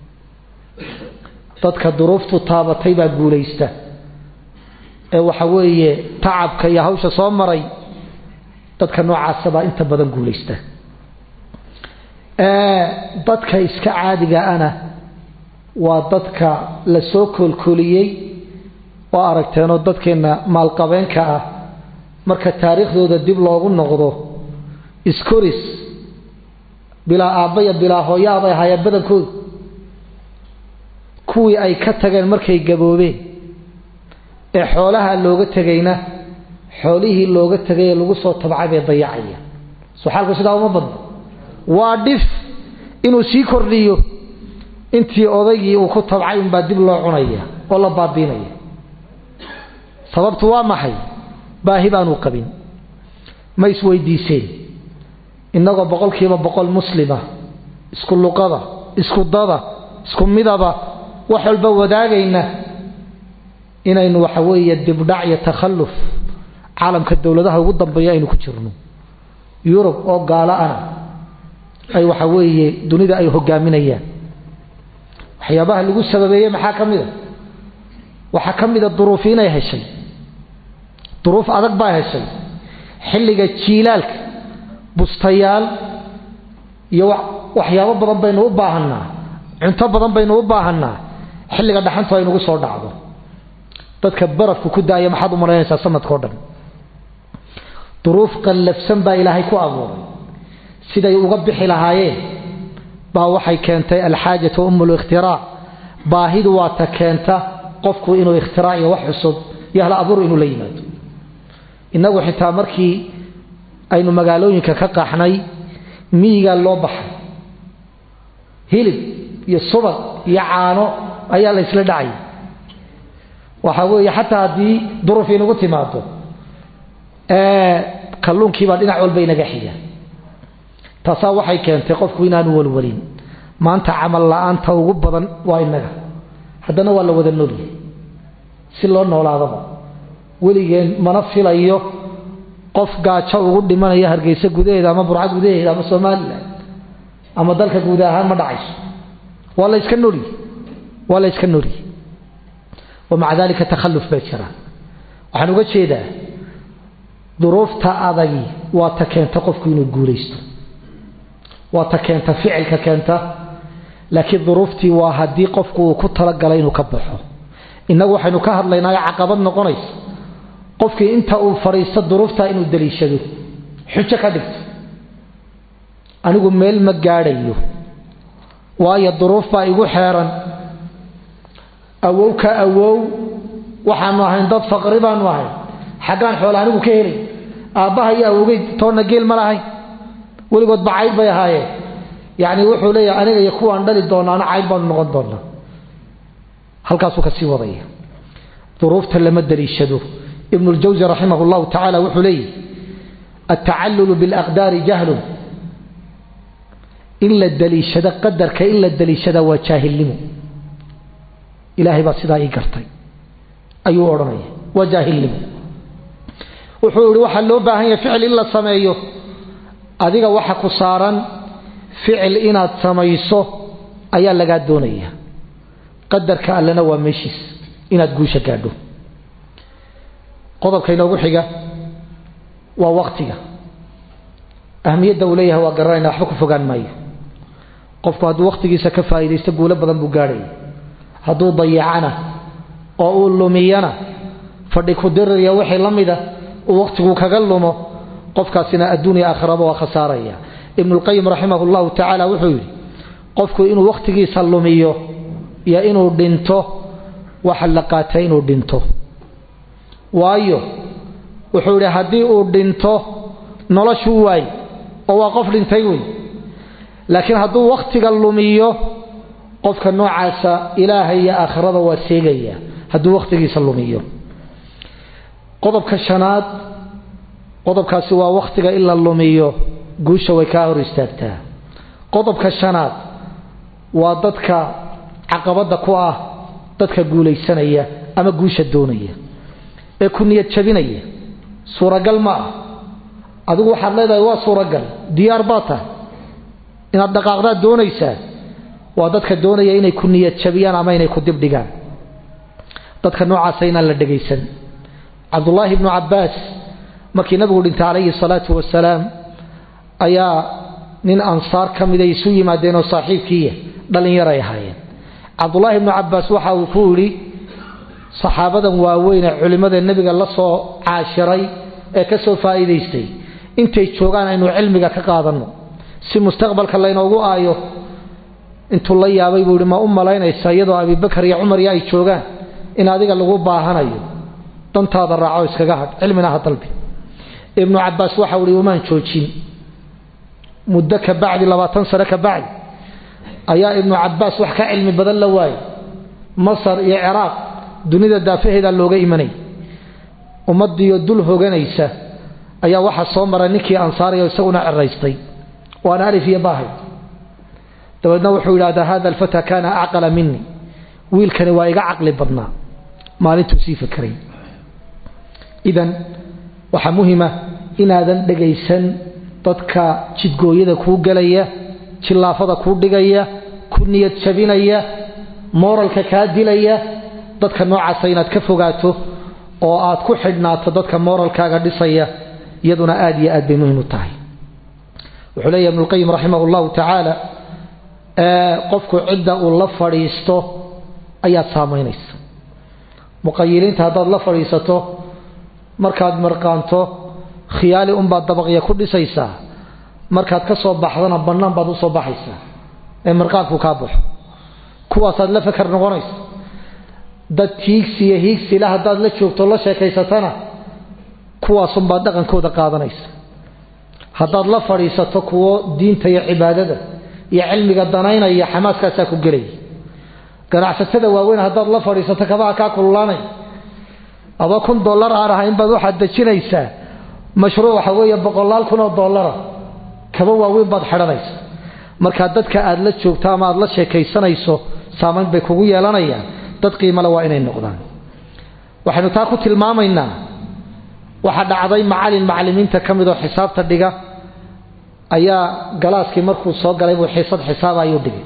dadka duruuftu taabatay baa guulaysta ee waxa weeye tacabka iyo hawsha soo maray dadka noocaasa baa inta badan guulaysta dadka iska caadiga ana waa dadka la soo koolkooliyey oo aragteenoo dadkeenna maalqabeenka ah marka taariikhdooda dib loogu noqdo iskoris bilaa aabbaya bilaa hooyaa bay ahaayeen badankoodu kuwii ay ka tageen markay gaboobeen ee xoolaha looga tegayna xoolihii looga tegay ee lagu soo tabcay bay dayacaya soo xaalku sidaa uma badno waa dhif inuu sii kordhiyo intii odaygii uu ku tabcay unbaa dib loo cunaya oo la baabiinaya sababtu waa maxay baahi baanuu qabin ma isweydiiseen innagoo boqolkiiba boqol muslima isku luqada isku dada isku midaba wax walba wadaagayna inaynu waxa weeye dibdhac iyo takhalluf caalamka dowladaha ugu dambeeya aynu ku jirno yurub oo gaalo ana ay waxa weeye dunida ay hogaaminayaan waxyaabaha lagu sababeeyey maxaa ka mid a waxaa ka mid a duruufi inay heshay duruuf adag baa heshay xilliga jiilaalka bustayaal iyo waxyaabo badan baynu u baahanaa cunto badan baynu u baahanaa xilliga dhaxantu aynugu soo dhacdo dadka barafku ku daaya maxaad u malaynaysaa sanadkao dhan duruuf qallafsan baa ilaahay ku abuuray siday uga bixi lahaayeen baa waxay keentay alxaajatu umu likhtiraac baahidu waa ta keenta qofku inuu ikhtiraac iyo wax cusub iyo hal abuur inuu la yimaado innagu xitaa markii aynu magaalooyinka ka qaxnay miyigaa loo baxay hilib iyo subag iyo caano ayaa la ysla dhacay waxa weeye xataa haddii duruuf inagu timaado kalluunkiibaa dhinac walba inaga xiga taasaa waxay keentay qofku inaanu walwalin maanta camal la-aanta ugu badan waa inaga haddana waa la wada noolyahay si loo noolaadaba weligeen mana filayo qof gaajo ugu dhimanaya hargeysa gudaheeda ama burca gudaheeda ama somalilan ama dalka guud ahaan ma dhacayso waa la yska noolyahy waa la yska noolyahy wamaca dalika takhalluf baa jira waxaan uga jeedaa duruufta adagi waa ta keenta qofku inuu guulaysto waa ta keenta ficilka keenta laakiin duruuftii waa haddii qofku uu ku talagalay inuu ka baxo innagu waxaynu ka hadlaynaayo caqabad noqonaysa qofkii inta uu fadhiisto duruuftaa inuu daliishado xujo ka dhigto anigu meel ma gaadhayo waayo duruuf baa igu xeeran awow ka awow waxaanu ahayn dad faqri baanu ahayn xaggaan xoola anigu ka helay aabbaha iyo awogey toonna geel ma lahayn weligood ba cayd bay ahaayeen yacni wuxuu leeyahay aniga iyo kuwaan dhali doonaana cayd baanu noqon doonaa halkaasuu kasii wadaya duruufta lama daliishado ibnu ljawsi raximah llahu tacaala wuxuu leeyahy altacallulu bilaqdaari jahlun in la daliishado qadarka in la daliishada waa jaahilnimo ilaahay baa sidaa ii gartay ayuu odhanaya waa jaahilnimo wuxuu yihi waxaa loo baahan yahay ficil in la sameeyo adiga waxa ku saaran ficil inaad samayso ayaa lagaa doonaya qadarka allena waa meeshiis inaad guusha gaadho qodobka inoogu xiga waa waqtiga ahmiyadda uu leeyahay waa garanayna waxba ku fogaan maayo qofku hadduu waqtigiisa ka faa'iidaysto guulo badan buu gaadhaya hadduu dayacana oo uu lumiyana fadhi ku diririya wixii la mida uu waqtigu kaga lumo qofkaasina adduunya aakhiraba waa khasaaraya ibnulqayim raximah llahu tacaala wuxuu yidhi qofku inuu waqtigiisa lumiyo iyo inuu dhinto waxa la qaatay inuu dhinto waayo wuxuu yidhi haddii uu dhinto noloshuu waay oo waa qof dhintay wey laakiin hadduu wakhtiga lumiyo qofka noocaasa ilaahay iyo aakhirada waa seegaya hadduu wakhtigiisa lumiyo qodobka shanaad qodobkaasi waa wakhtiga in la lumiyo guusha way kaa hor istaagtaa qodobka shanaad waa dadka caqabadda ku ah dadka guulaysanaya ama guusha doonaya ee ku niyad jabinaya suuragal ma ah adigu waxaad leedahay waa suuragal diyaar baa tahay inaad dhaqaaqdaad doonaysaa waa dadka doonaya inay ku niyad jabiyaan ama inay ku dibdhigaan dadka noocaasa inaan la dhegaysan cabdullaahi ibnu cabbaas markii nabigu dhintay calayhi salaatu wasalaam ayaa nin ansaar ka miday isu yimaadeen oo saaxiibkiiya dhallinyaray ahaayeen cabdullaahi ibnu cabbaas waxa uu ku yidhi saxaabadan waaweyn ee culimmada nebiga la soo caashiray ee ka soo faa'iidaystay intay joogaan aynu cilmiga ka qaadanno si mustaqbalka laynoogu aayo intuu la yaabay buu yihi ma u malaynaysa iyadoo abibakar iyo cumar iyo ay joogaan in adiga lagu baahanayo dantaada raaco iskaga hadh cilmina ha dalbi ibnu cabbaas waxau ihi umaan joojin muddo ka bacdi labaatan sano ka bacdi ayaa ibnu cabbaas wax ka cilmi badan la waayay masar iyo ciraaq dunida daafaheedaa looga imanay ummadiiyo dul hoganaysa ayaa waxaa soo maray ninkii ansaariya isaguna ceraystay waana alif iyo baahay dabeedna wuxuu yidhahdaa hada alfata kaana acqala mini wiilkani waa iga caqli badnaa maalintuu sii fakeray idan waxaa muhima inaadan dhegaysan dadka jidgooyada kuu gelaya jillaafada kuu dhigaya ku niyad jabinaya mooralka kaa dilaya dadka noocaasa inaad ka fogaato oo aad ku xidhnaato dadka mooralkaaga dhisaya iyaduna aad iyo aad bay muhim u tahay wuxuu leeyahy ibnulqayim raximah llahu tacaala qofku cidda uu la fadhiisto ayaad saamaynaysa muqayiliinta haddaad la fadhiisato markaad marqaanto khiyaali unbaad dabaqya ku dhisaysaa markaad ka soo baxdana bannaan baad u soo baxaysaa ee marqaanku kaa baxo kuwaasaad la fakar noqonaysa dad hiigsi iyo hiigsila haddaad la joogto la sheekaysatana kuwaasunbaad dhaqankooda qaadanaysa haddaad la fadhiisato kuwo diinta iyo cibaadada iyo cilmiga danaynaya xamaaskaasaa ku gelaya ganacsatada waaweyn haddaad la fadhiisato kabaha kaa kululaanay aba kun dollar aan ahayn baad waxaad dejinaysaa mashruuc waxa weeye boqolaal kun oo dollara kaba waaweyn baad xidhanaysa markaa dadka aad la joogto ama aad la sheekaysanayso saamayn bay kugu yeelanayaan dad qiimale waa inay noqdaan waxaynu taa ku tilmaamaynaa waxaa dhacday macalin macalimiinta ka mid oo xisaabta dhiga ayaa galaaskii markuu soo galay buu xiisad xisaaba ayuu dhigay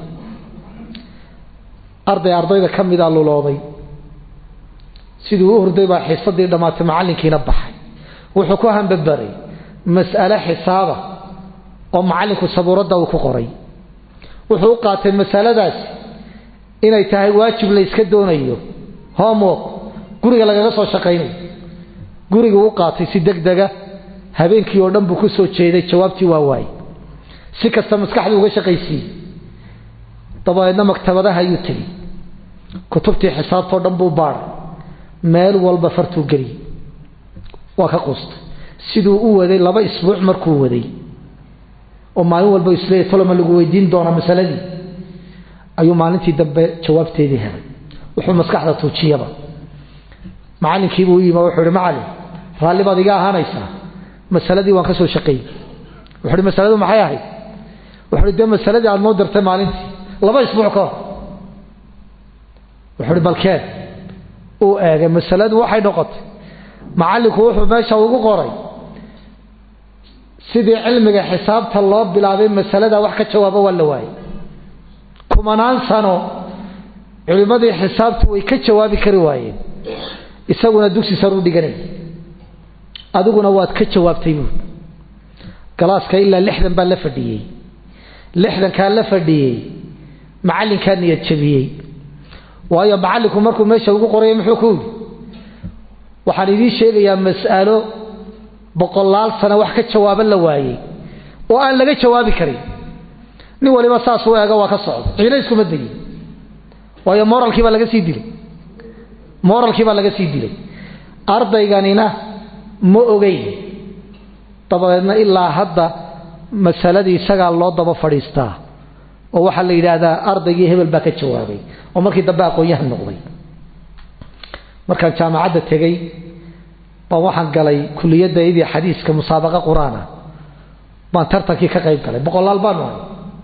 arday ardayda ka mida lulooday siduu u hurday baa xiisadii dhammaatay macallinkiina baxay wuxuu ku hambabaray mas'ale xisaaba oo macallinku sabuuradda uu ku qoray wuxuu u qaatay masaladaasi inay tahay waajib la yska doonayo homework guriga lagaga soo shaqaynayo guriga u qaatay si degdega habeenkii oo dhan buu ku soo jeeday jawaabtii waa waayey si kasta maskaxdu uga shaqaysiiyey dabadeedna maktabadaha ayuu tegey kutubtii xisaabtao dhan buu baadhay meel walba fartuu geliyey waa ka quustay siduu u waday laba isbuuc markuu waday oo maalin walba isleeyahy toloma lagu weydiin doona masaladii ayuu maalintii dambe jawaabteedii helay wuxuu maskaxda tuujiyaba macalinkiibuu u yimi wuxuu ihi macalin raalli baad iga ahaanaysaa masaladii waan ka soo shaqeeyey wuxuu ihi masaladu maxay ahayd wuxuu ihi dee masaladii aada noo dirtay maalintii laba isbuuc ka hor wuxuu ihi balkeen uu eegay masaladu waxay noqotay macallinku wuxuu meesha ugu qoray sidii cilmiga xisaabta loo bilaabay masalada wax ka jawaabo waa la waayey kumanaan sano culimmadii xisaabtu way ka jawaabi kari waayeen isaguna dugsi saruu dhiganay adiguna waad ka jawaabtay buud galaaska ilaa lixdan baa la fadhiyey lixdankaa la fadhiyey macallinkaa niyad jabiyey waayo macallinku markuu meesha ugu qoraya muxuu ku yidhi waxaan idiin sheegayaa mas'alo boqolaal sano wax ka jawaabo la waayey oo aan laga jawaabi karin nin waliba saas u eego waa ka socda ciina iskuma degin waayo moralkii baa laga sii dilay moralkii baa laga sii dilay ardayganina ma ogeyn dabadeedna ilaa hadda masaladii isagaa loo daba fadhiistaa oo waxaa la yidhaahdaa ardaygii hebel baa ka jawaabay oo markii dambe aqoon-yahan noqday markaan jaamacadda tegey baan waxaan galay kuliyadaydii xadiiska musaabaqa qur-aana baan tartankii ka qayb galay boqolaal baanu ahay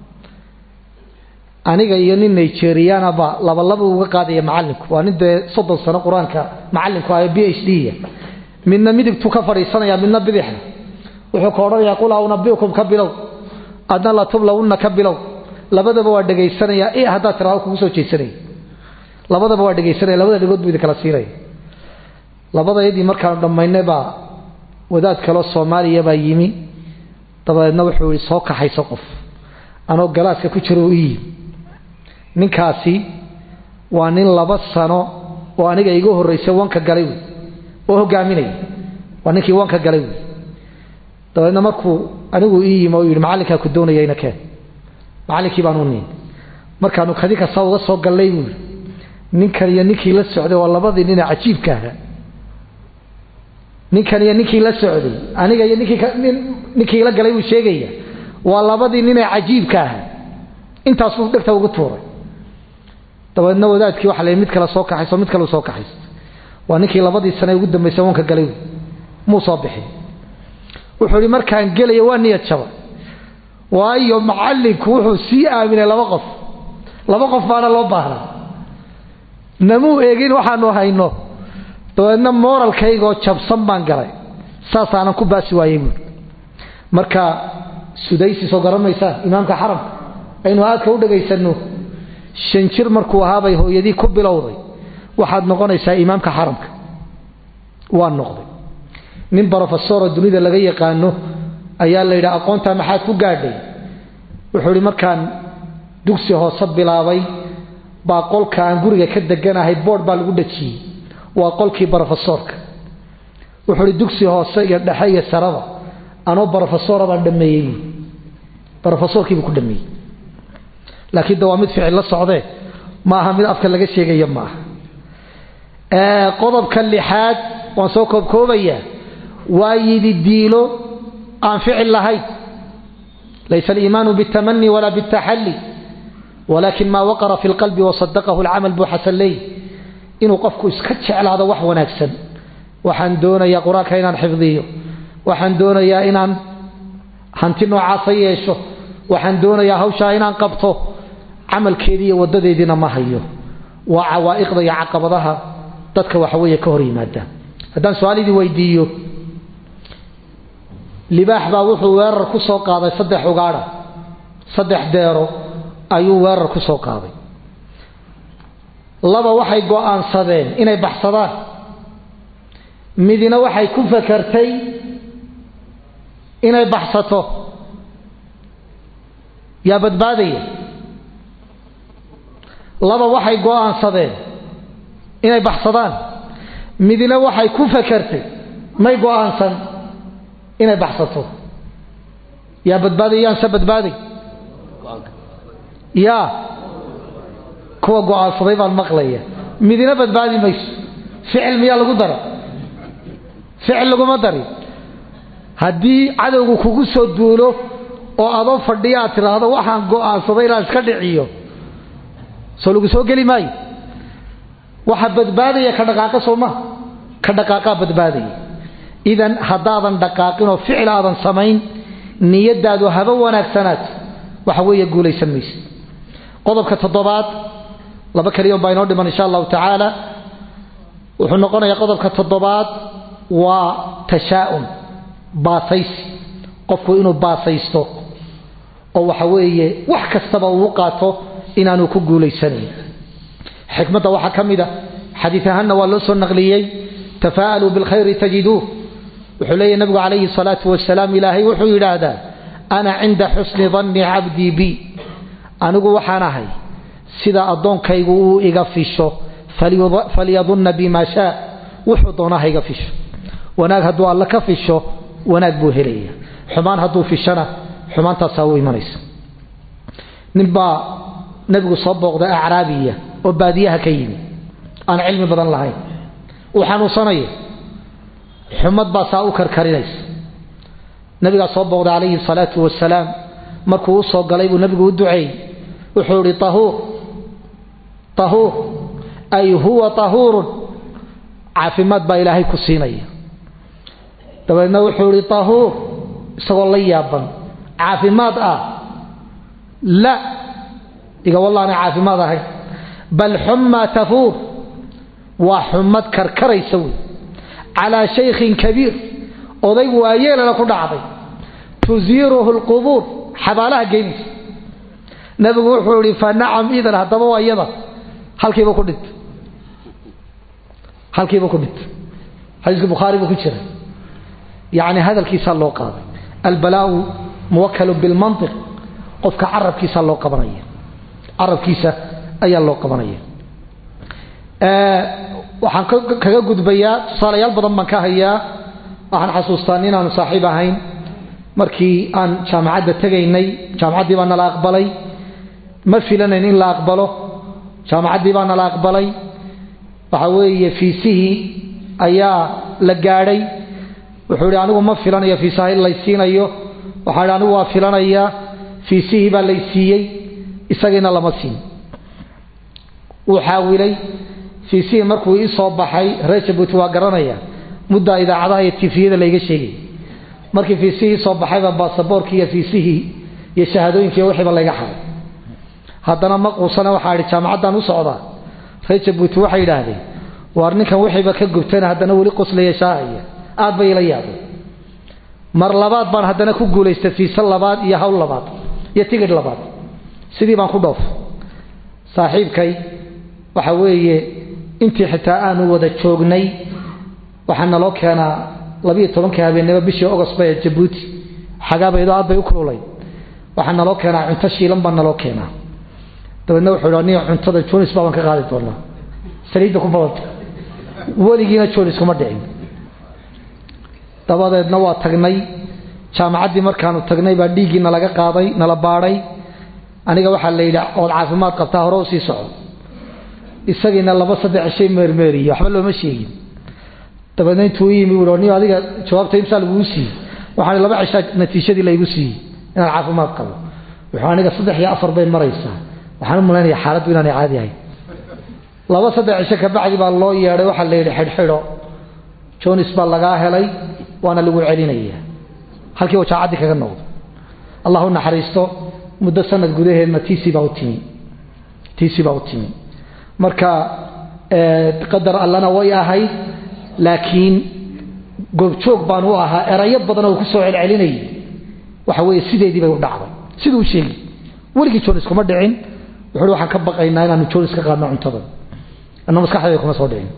aniga iyo nin nigerianaba labalaba uga qaadaya macalinku waa nin dee soddon sano qur-aanka macalinku ahayo b h d midna midigtuu ka fadhiisanaya midna bidixna wuxuu ka odhanayaa qul aunabiukum ka bilow adna latublawunna ka bilow labadaba waa dhegaysanaya i haddaad tiraado kugu soo jeesanaya labadaba waa dhegaysanaya labada dhegood buu idin kala siinaya labadayadii markaanu dhammaynay baa wadaad kaloo soomaaliya baa yimi dabadeedna wuxuu ihi soo kaxayso qof anoo galaaska ku jiro u yimi ninkaasi waa nin laba sano oo aniga iga horraysay wanka galay wey oo hogaaminaya waa ninkii wanka galay wey dabeedna markuu anigu ii yimi oo yidhi macallinkaa ku doonaya ina keen macallinkii baan u niin markaanu kadi kasta uga soo gallay buui ninkan iyo ninkii la socday waa labadii nina cajiibka ahaa ninkan iyo ninkii la socday aniga iyo ninkii la galay buu sheegaya waa labadii ninee cajiibka ahaa intaasuu dhegta ugu tuuray dabeedna wadaadkii waxa la mid kale soo kaxayso mid kale soo kaxaysto waa ninkii labadii sane ugu dambaysay wanka galay muu soo bixin wuxuu ihi markaan gelayo waa niyad jaba waayo macallinku wuxuu sii aaminay laba qof laba qof baana loo baahnaa namuu eegin waxaanu hayno dabeedna moralkaygoo jabsan baan galay saasaanan ku baasi waayey buui marka sudaysi soo garanaysaan imaamka xaramka aynu aadka u dhagaysano shan jir markuu ahaabay hooyadii ku bilowday waxaad noqonaysaa imaamka xaramka waa noqday nin brofesoro dunida laga yaqaano ayaa la yidhi aqoontaa maxaad ku gaadhay wuxuu ihi markaan dugsi hoose bilaabay baa qolka aan guriga ka deganahay boodh baa lagu dhajiyey waa qolkii brofesorka wuxuu ihi dugsi hoose iyo dhexe iyo saraba anoo brofesora baan dhameeyey brofesorkiibuu ku dhameeyey laakiin de waa mid ficil la socdee ma aha mid afka laga sheegaya ma aha qodobka lixaad waan soo koobkoobayaa waa yidi diilo aan ficil lahayn laysa aliimaanu biاtamani walaa biاtaxalli walakin maa waqara fi اlqalbi wasadaqahu اlcamal buu xasan leey inuu qofku iska jeclaado wax wanaagsan waxaan doonayaa qur-aanka inaan xifdiyo waxaan doonayaa inaan hanti noocaasa yeesho waxaan doonayaa hawshaa inaan qabto camalkeedii iyo wadadeediina ma hayo waa cawaa'iqda iyo caqabadaha dadka waxaweeye ka hor yimaada haddaan su-aalidii weydiiyo libaax baa wuxuu weerar ku soo qaaday saddex ugaadha saddex deero ayuu weerar ku soo qaaday laba waxay go'aansadeen inay baxsadaan midina waxay ku fakartay inay baxsato yaa badbaadaya laba waxay go'aansadeen inay baxsadaan midina waxay ku fakartay may go'aansan inay baxsato yaa badbaaday yaanse badbaaday yaa kuwa go'aansaday baan maqlaya midina badbaadi mayso ficil miyaa lagu dara ficil laguma dari haddii cadowgu kugu soo duulo oo adoo fadhiya aad tidhaahdo waxaan go'aansaday inaan iska dhiciyo soo lagu soo geli maayo waxa badbaadaya ka dhaqaaqa soo maha ka dhaqaaqaa badbaadaya idan haddaadan dhaqaaqin oo ficil aadan samayn niyadaadu haba wanaagsanaat waxa weeye guulaysan maysa qodobka toddobaad laba keliya baa inoo dhiman insha allahu tacaala wuxuu noqonayaa qodobka toddobaad waa tashaa'um baasaysi qofku inuu baasaysto oo waxa weeye wax kastaba uu qaato inaanu ku guulaysanayn xikmadda waxaa ka mid a xadiid ahaanna waa loo soo naqliyey tafaa'aluu bilkhayri tajiduuh wuxuu leeyahy nabigu calayhi salaatu wasalaam ilaahay wuxuu yidhaahdaa ana cinda xusni danni cabdii bi anigu waxaan ahay sida addoonkaygu uu iga fisho falyadunna bimaa shaa wuxuu doona ha iga fisho wanaag hadduu alla ka fisho wanaag buu helaya xumaan hadduu fishana xumaantaasaa u imanaysa ninbaa nebigu soo booqday acraabiya oo baadiyaha ka yimi aan cilmi badan lahayn uu xanuunsanaya xumad baa saa u karkarinaysa nabigaa soo booqday calayhi salaatu wasalaam markuu u soo galay buu nabigu u duceeyey wuxuu ihi ahuur ahuur ay huwa tahuurun caafimaad baa ilaahay ku siinaya dabeedna wuxuu ihi tahuur isagoo la yaaban caafimaad ah la iga wallaana caafimaad ahayn bal xummaa tafuur waa xumad karkaraysa wey calaa shaykhin kabiir oday waayeelana ku dhacday tusiiruhu lqubuur xabaalaha geynaysa nabigu wuxuu ihi fa nacam idan haddaba waa iyada halkiiba ku dhint halkiiba ku dhint xadiiska bukhaari buu ku jira yacni hadalkiisaa loo qaaday albalaau muwakalu bilmantiq qofka carabkiisaa loo qabanaya carabkiisa ayaa loo qabanaya waxaan kaga gudbayaa tusaalayaal badan baan ka hayaa waxaan xasuustaa inaanu saaxiib ahayn markii aan jaamacadda tegaynay jaamacaddii baa nala aqbalay ma filanayn in la aqbalo jaamacaddii baa nala aqbalay waxa weeye fiisihii ayaa la gaadhay wuxuu ihi anigu ma filanayo fiisaha in laysiinayo waxaa ihi anigu waa filanayaa fiisihii baa laysiiyey isagiina lama siin wuu xaawilay fiisihii markuu ii soo baxay reer jabuuti waa garanaya muddaa idaacadaha iyo tifiyada layga sheegay markii fiisihii soo baxayba baasaboorkii iyo fiisihii iyo shahaadooyinkii wixiiba layga xaday haddana ma quusana waxaa idhi jaamacaddaan u socdaa reer jabuuti waxay yidhaahdeen waar ninkan wixiiba ka gubtana haddana weli qoslaya shaahaya aad bay ila yaabay mar labaad baan haddana ku guulaystay fiise labaad iyo hawl labaad iyo tigidh labaad sidii baan ku dhoof saaxiibkay waxa weeye intii xitaa aanu wada joognay waxaa naloo keenaa labiiyo tobankii habeennimo bishii ogost bay jabuuti xagaabaydo aad bay u kululay waxaa naloo keenaa cunto shiilan baa naloo keenaa dabeedna wuxuu hi aniga cuntada jonis baabaan ka qaadi doonaa saliidda ku badanta weligiina jonis kuma dhicin dabadeedna waa tagnay jaamacaddii markaanu tagnay baa dhiiggii nalaga qaaday nala baadhay aniga waxaa la yidhi ood caafimaad qabtaa hore u sii soco isagiina laba saddex cishay meermeeriye waxba looma sheegin dabeedna intuu yimi uu ni adiga jawaabta imsaa laguu siiyey waxaan laba cishaa natiijadii laygu siiyey inaan caafimaad qabo wuxuu aniga saddex iyo afar bay maraysaa waxaan u malaynaya xaaladdu inaanay caadi ahayn laba saddex cisho kabacdi baa loo yeedhay waxaa la yidhi xidhxidho jonis baa lagaa helay waana lagu celinaya halkii uu jaacaddi kaga noqdo allah u naxariisto muddo sanad gudaheedna tc baa u timi tc baa u timi marka qadar allana way ahayd laakiin goobjoog baan u ahaa erayo badan oo ku soo celcelinayay waxa weeye sideedii bay u dhacday siduu sheegi weligii jonis kuma dhicin wuxuu waxaan ka baqaynaa inaanu jonis ka qaadno cuntada anna maskaxdayda kuma soo dhicin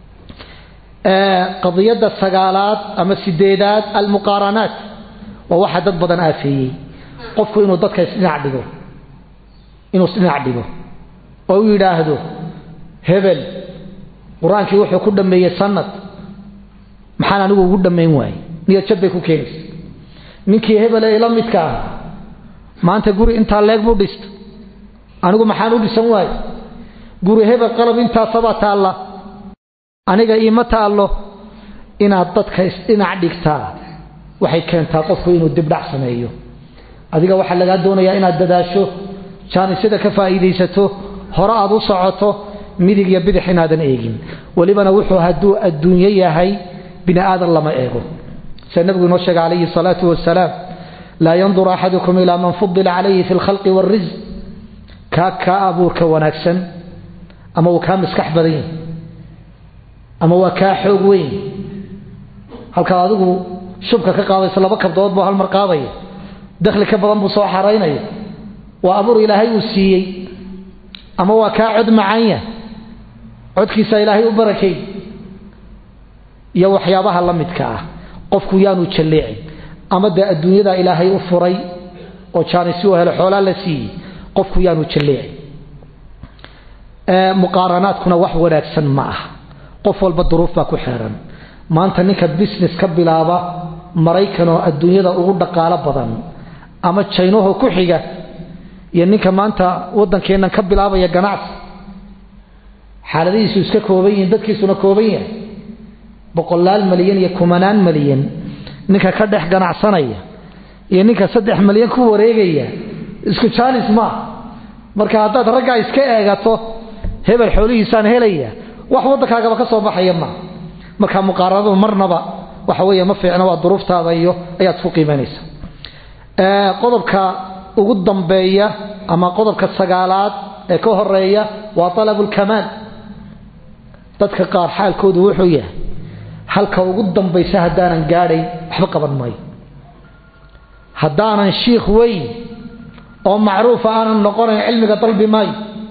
qadiyadda sagaalaad ama sideedaad almuqaaranaat waa waxa dad badan aafeeyey qofku inuu dadka isdhinac dhigo inuu isdhinac dhigo oo u yidhaahdo hebel qur-aankii wuxuu ku dhammeeyey sanad maxaan anigu ugu dhammayn waayey niyad jab bay ku keenaysa ninkii hebel ee ila midka ah maanta guri intaa leeg buu dhisto anigu maxaan u dhisan waaye guri hebel qalab intaasabaa taalla aniga iima taallo inaad dadka isdhinac dhigtaa waxay keentaa qofku inuu dibdhac sameeyo adiga waxaa lagaa doonayaa inaad dadaasho jaanisada ka faa'iidaysato hore aad u socoto midig iyo bidix inaadan eegin welibana wuxuu hadduu adduunyo yahay bini aadan lama eego sida nabigu inoo sheegay calayhi salaatu wasalaam laa yanduru axadukum ilaa man fudila calayhi fi lkhalqi wاlrisq kaa kaa abuurka wanaagsan ama uu kaa maskax badan yahay ama waa kaa xoog weyn halkaad adigu shubka ka qaadayso laba kabdood buu halmar qaadaya dakhli ka badan buu soo xaraynaya waa abuur ilaahay uu siiyey ama waa kaa cod macanya codkiisa ilaahay u barakay iyo waxyaabaha la midka ah qofku yaanu jalleecin ama dee adduunyada ilaahay u furay oo jaanisi u helo xoolaa la siiyey qofku yaanu jalleecin muqaaranaadkuna wax wanaagsan ma ah qof walba duruuf baa ku xeeran maanta ninka business ka bilaaba maraykan oo adduunyada ugu dhaqaalo badan ama jaynaho ku xiga iyo ninka maanta waddankeennan ka bilaabaya ganacsi xaaladihiisu iska kooban yihiin dadkiisuna kooban yahay boqolaal malyan iyo kumanaan malyan ninka ka dhex ganacsanaya iyo ninka saddex malyan ku wareegaya isku jaanis maa marka haddaad raggaa iska eegato hebel xoolihiisaan helaya wax waddankaagaba ka soo baxaya ma marka muqaaranadu marnaba waxa weeye ma fiicna waa duruuftaada iyo ayaad ku qiimaynaysa qodobka ugu dambeeya ama qodobka sagaalaad ee ka horeeya waa alabulkamaal dadka qaar xaalkoodu wuxuu yahay halka ugu dambaysa haddaanan gaadhayn waxba qaban maayo haddaanan shiikh weyn oo macruufa aanan noqonayn cilmiga dalbi maayo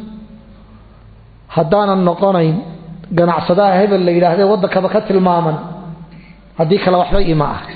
haddaanan noqonayn ganacsadaha hebel la yidhaahde waddankaba ka tilmaaman haddii kale waxba ima ah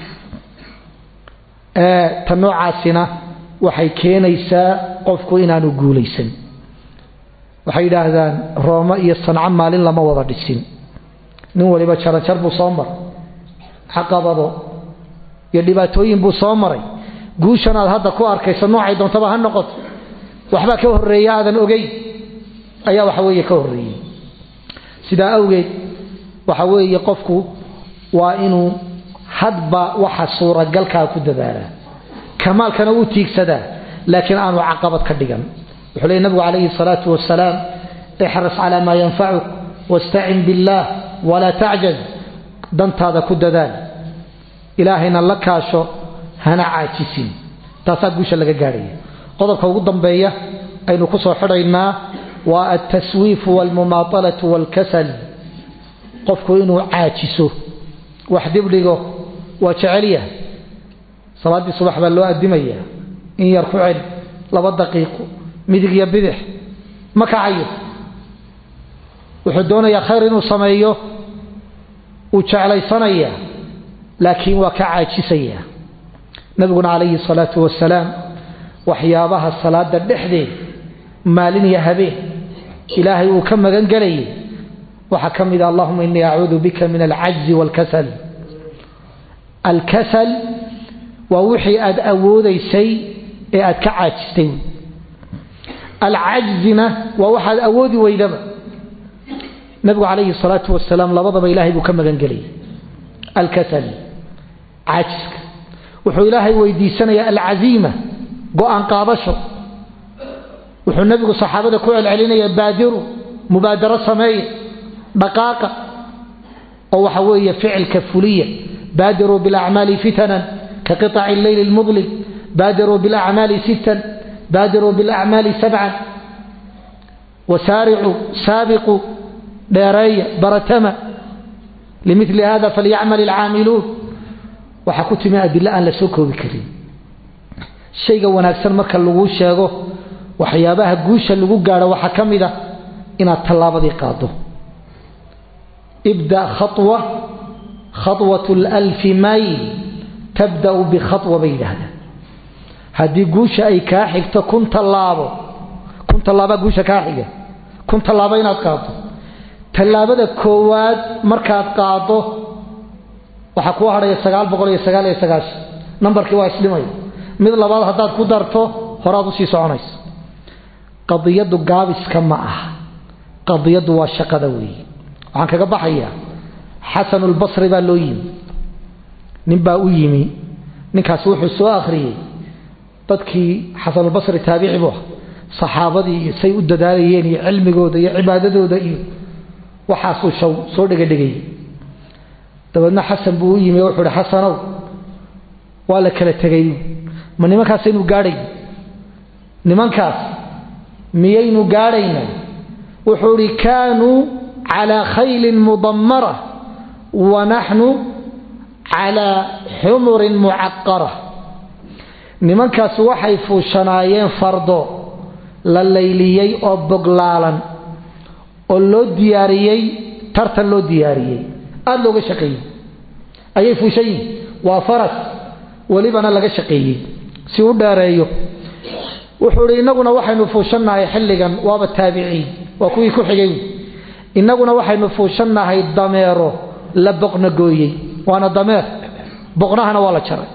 ta noocaasina waxay keenaysaa qofku inaanu guulaysan waxay yidhaahdaan roome iyo sanco maalin lama wada dhisin nin waliba jaranjar buu soo maray caqabado iyo dhibaatooyin buu soo maray guushan aad hadda ku arkayso noocay doontaba ha noqoto waxbaa ka horreeya aadan ogeyn ayaa waxa weeye ka horreeyey sidaa awgeed waxa weeye qofku waa inuu hadba waxa suuragalkaa ku dadaalaa kamaalkana uu tiigsadaa laakiin aanu caqabad ka dhigan wuxuu leey nabigu calayhi salaatu wasalaam ixris calaa maa yanfacuk wastacin billaah walaa tacjaz dantaada ku dadaal ilaahayna la kaasho hana caajisin taasaa guusha laga gaadhaya qodobka ugu dambeeya aynu ku soo xidhaynaa waa altaswiifu walmumaatalatu walkasal qofku inuu caajiso wax dibdhigo waa jecelya salaaddii subax baa loo adimaya in yar ku celi laba daqiiqo midig iyo bidix ma kacayo wuxuu doonayaa khayr inuu sameeyo uu jeclaysanaya laakiin waa ka caajisaya nabiguna calayhi salaatu wasalaam waxyaabaha salaada dhexdeed maalin iyo habeen ilaahay uu ka magan gelayay waxaa ka mid a allahuma inii acuudu bika min alcajzi wاlkasal alkasal waa wixii aad awoodaysay ee aad ka caajistay alcajzina waa waxaad awoodi weydaba nabigu calayhi salaatu wasalaam labadaba ilaahay buu ka magangelayay alkasal caajiska wuxuu ilaahay weydiisanayaa alcaziima go-aan qaadasho wuxuu nabigu saxaabada ku celcelinaya baadiru mubaadaro sameeya dhaqaaqa oo waxa weeye ficilka fuliya baadiruu bilacmaali fitanan ka qiطaci leyli اlmudlim baadiruu bilacmaali sittan baadiruu bilacmaali sabcan wasaaricuu saabiquu dheereeya baratama limili hada falyacmal ilcaamiluun waxaa ku timi adilo aan la soo koobi karin shayga wanaagsan marka laguu sheego waxyaabaha guusha lagu gaadho waxaa ka mid a inaad tallaabadii qaado ibda khawa khawat lalfi mayl tabda'u bikhawa bay yidhaahdaan haddii guusha ay kaa xigto kun tallaabo kun tallaabaa guusha kaa xiga kun tallaabo inaad qaado tallaabada koowaad markaad qaado waxaa kuu hadhaya sagaal boqol iyo sagaal iyo sagaashan nambarkii waa isdhimaya mid labaad haddaad ku darto horaad usii soconaysa qadiyaddu gaabiska ma aha qadiyaddu waa shaqada weeye waxaan kaga baxayaa xasanulbasri baa loo yimi nin baa u yimi ninkaasi wuxuu soo akhriyey dadkii xasanulbasri taabici buu ah saxaabadii iyo say u dadaalayeen iyo cilmigooda iyo cibaadadooda iyo waxaasuu shaw soo dhegadhegayey dabeedna xasan buu u yimi wuxuu uhi xasanow waa la kala tegay ma nimankaasaynu gaadhay nimankaas miyaynu gaadhayna wuxuu ihi kaanuu calaa khaylin mudammara wa naxnu calaa xumurin mucaqara nimankaas waxay fuushanaayeen fardo la layliyey oo boglaalan oo loo diyaariyey tartan loo diyaariyey aada looga shaqeeyey ayay fuushan yihin waa faras welibana laga shaqeeyey si u dheereeyo wuxuu ihi innaguna waxaynu fuushannahay xilligan waaba taabiciin waa kuwii ku xigay innaguna waxaynu fuushannahay dameero la boqna gooyey waana dameer boqnahana waa la jaray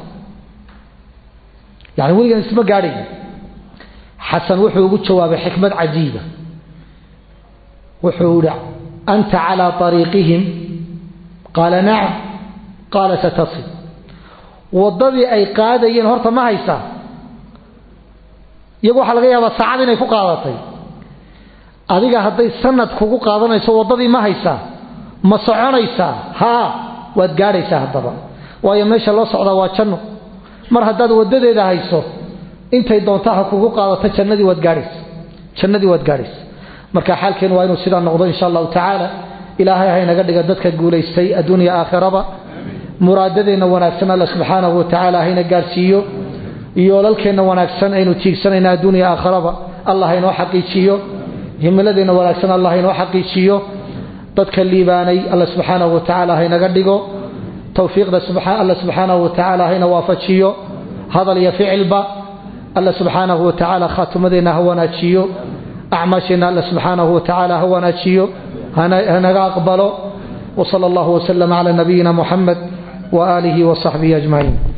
yani weligan isma gaadhay xasan wuxuu ugu jawaabay xikmad cajiiba wuxuu ihi anta calaa ariiqihim qaala nacam qaala satasil waddadii ay qaadayeen horta ma haysaa iyagu waxaa laga yaabaa saacad inay ku qaadatay adiga hadday sanad kugu qaadanayso waddadii ma haysaa ma soconaysaa haa waad gaadhaysaa haddaba waayo meesha loo socdaa waa janno mar haddaad waddadeeda hayso intay doontaa ha kugu qaadato jannadii waad gaadhaysa jannadii waad gaadhaysa marka xaalkeenu waa inuu sidaa noqdo insha allahu tacaala ilaahay haynaga dhiga dadka guulaystay adduunya aakhiraba muraadadeenna wanaagsan alla subxaanahu watacaala hayna gaadhsiiyo yoolalkeenna wanaagsan aynu tiigsanayna adduunya aakhiraba allah haynoo xaqiijiyo himiladeenna wanaagsan allah haynoo xaqiijiyo dadka liibaanay alla subxaanahu watacaala haynaga dhigo towfiiqda alla subxaanahu watacaala hayna waafajiyo hadal iyo ficilba alla subxaanahu watacaala khaatimadeenna ha wanaajiyo acmaasheenna alla subxaanahu watacaala ha wanaajiyo hanaga aqbalo وصلى الله وسلم على نبينا محمد وآله وصحبه أجمعين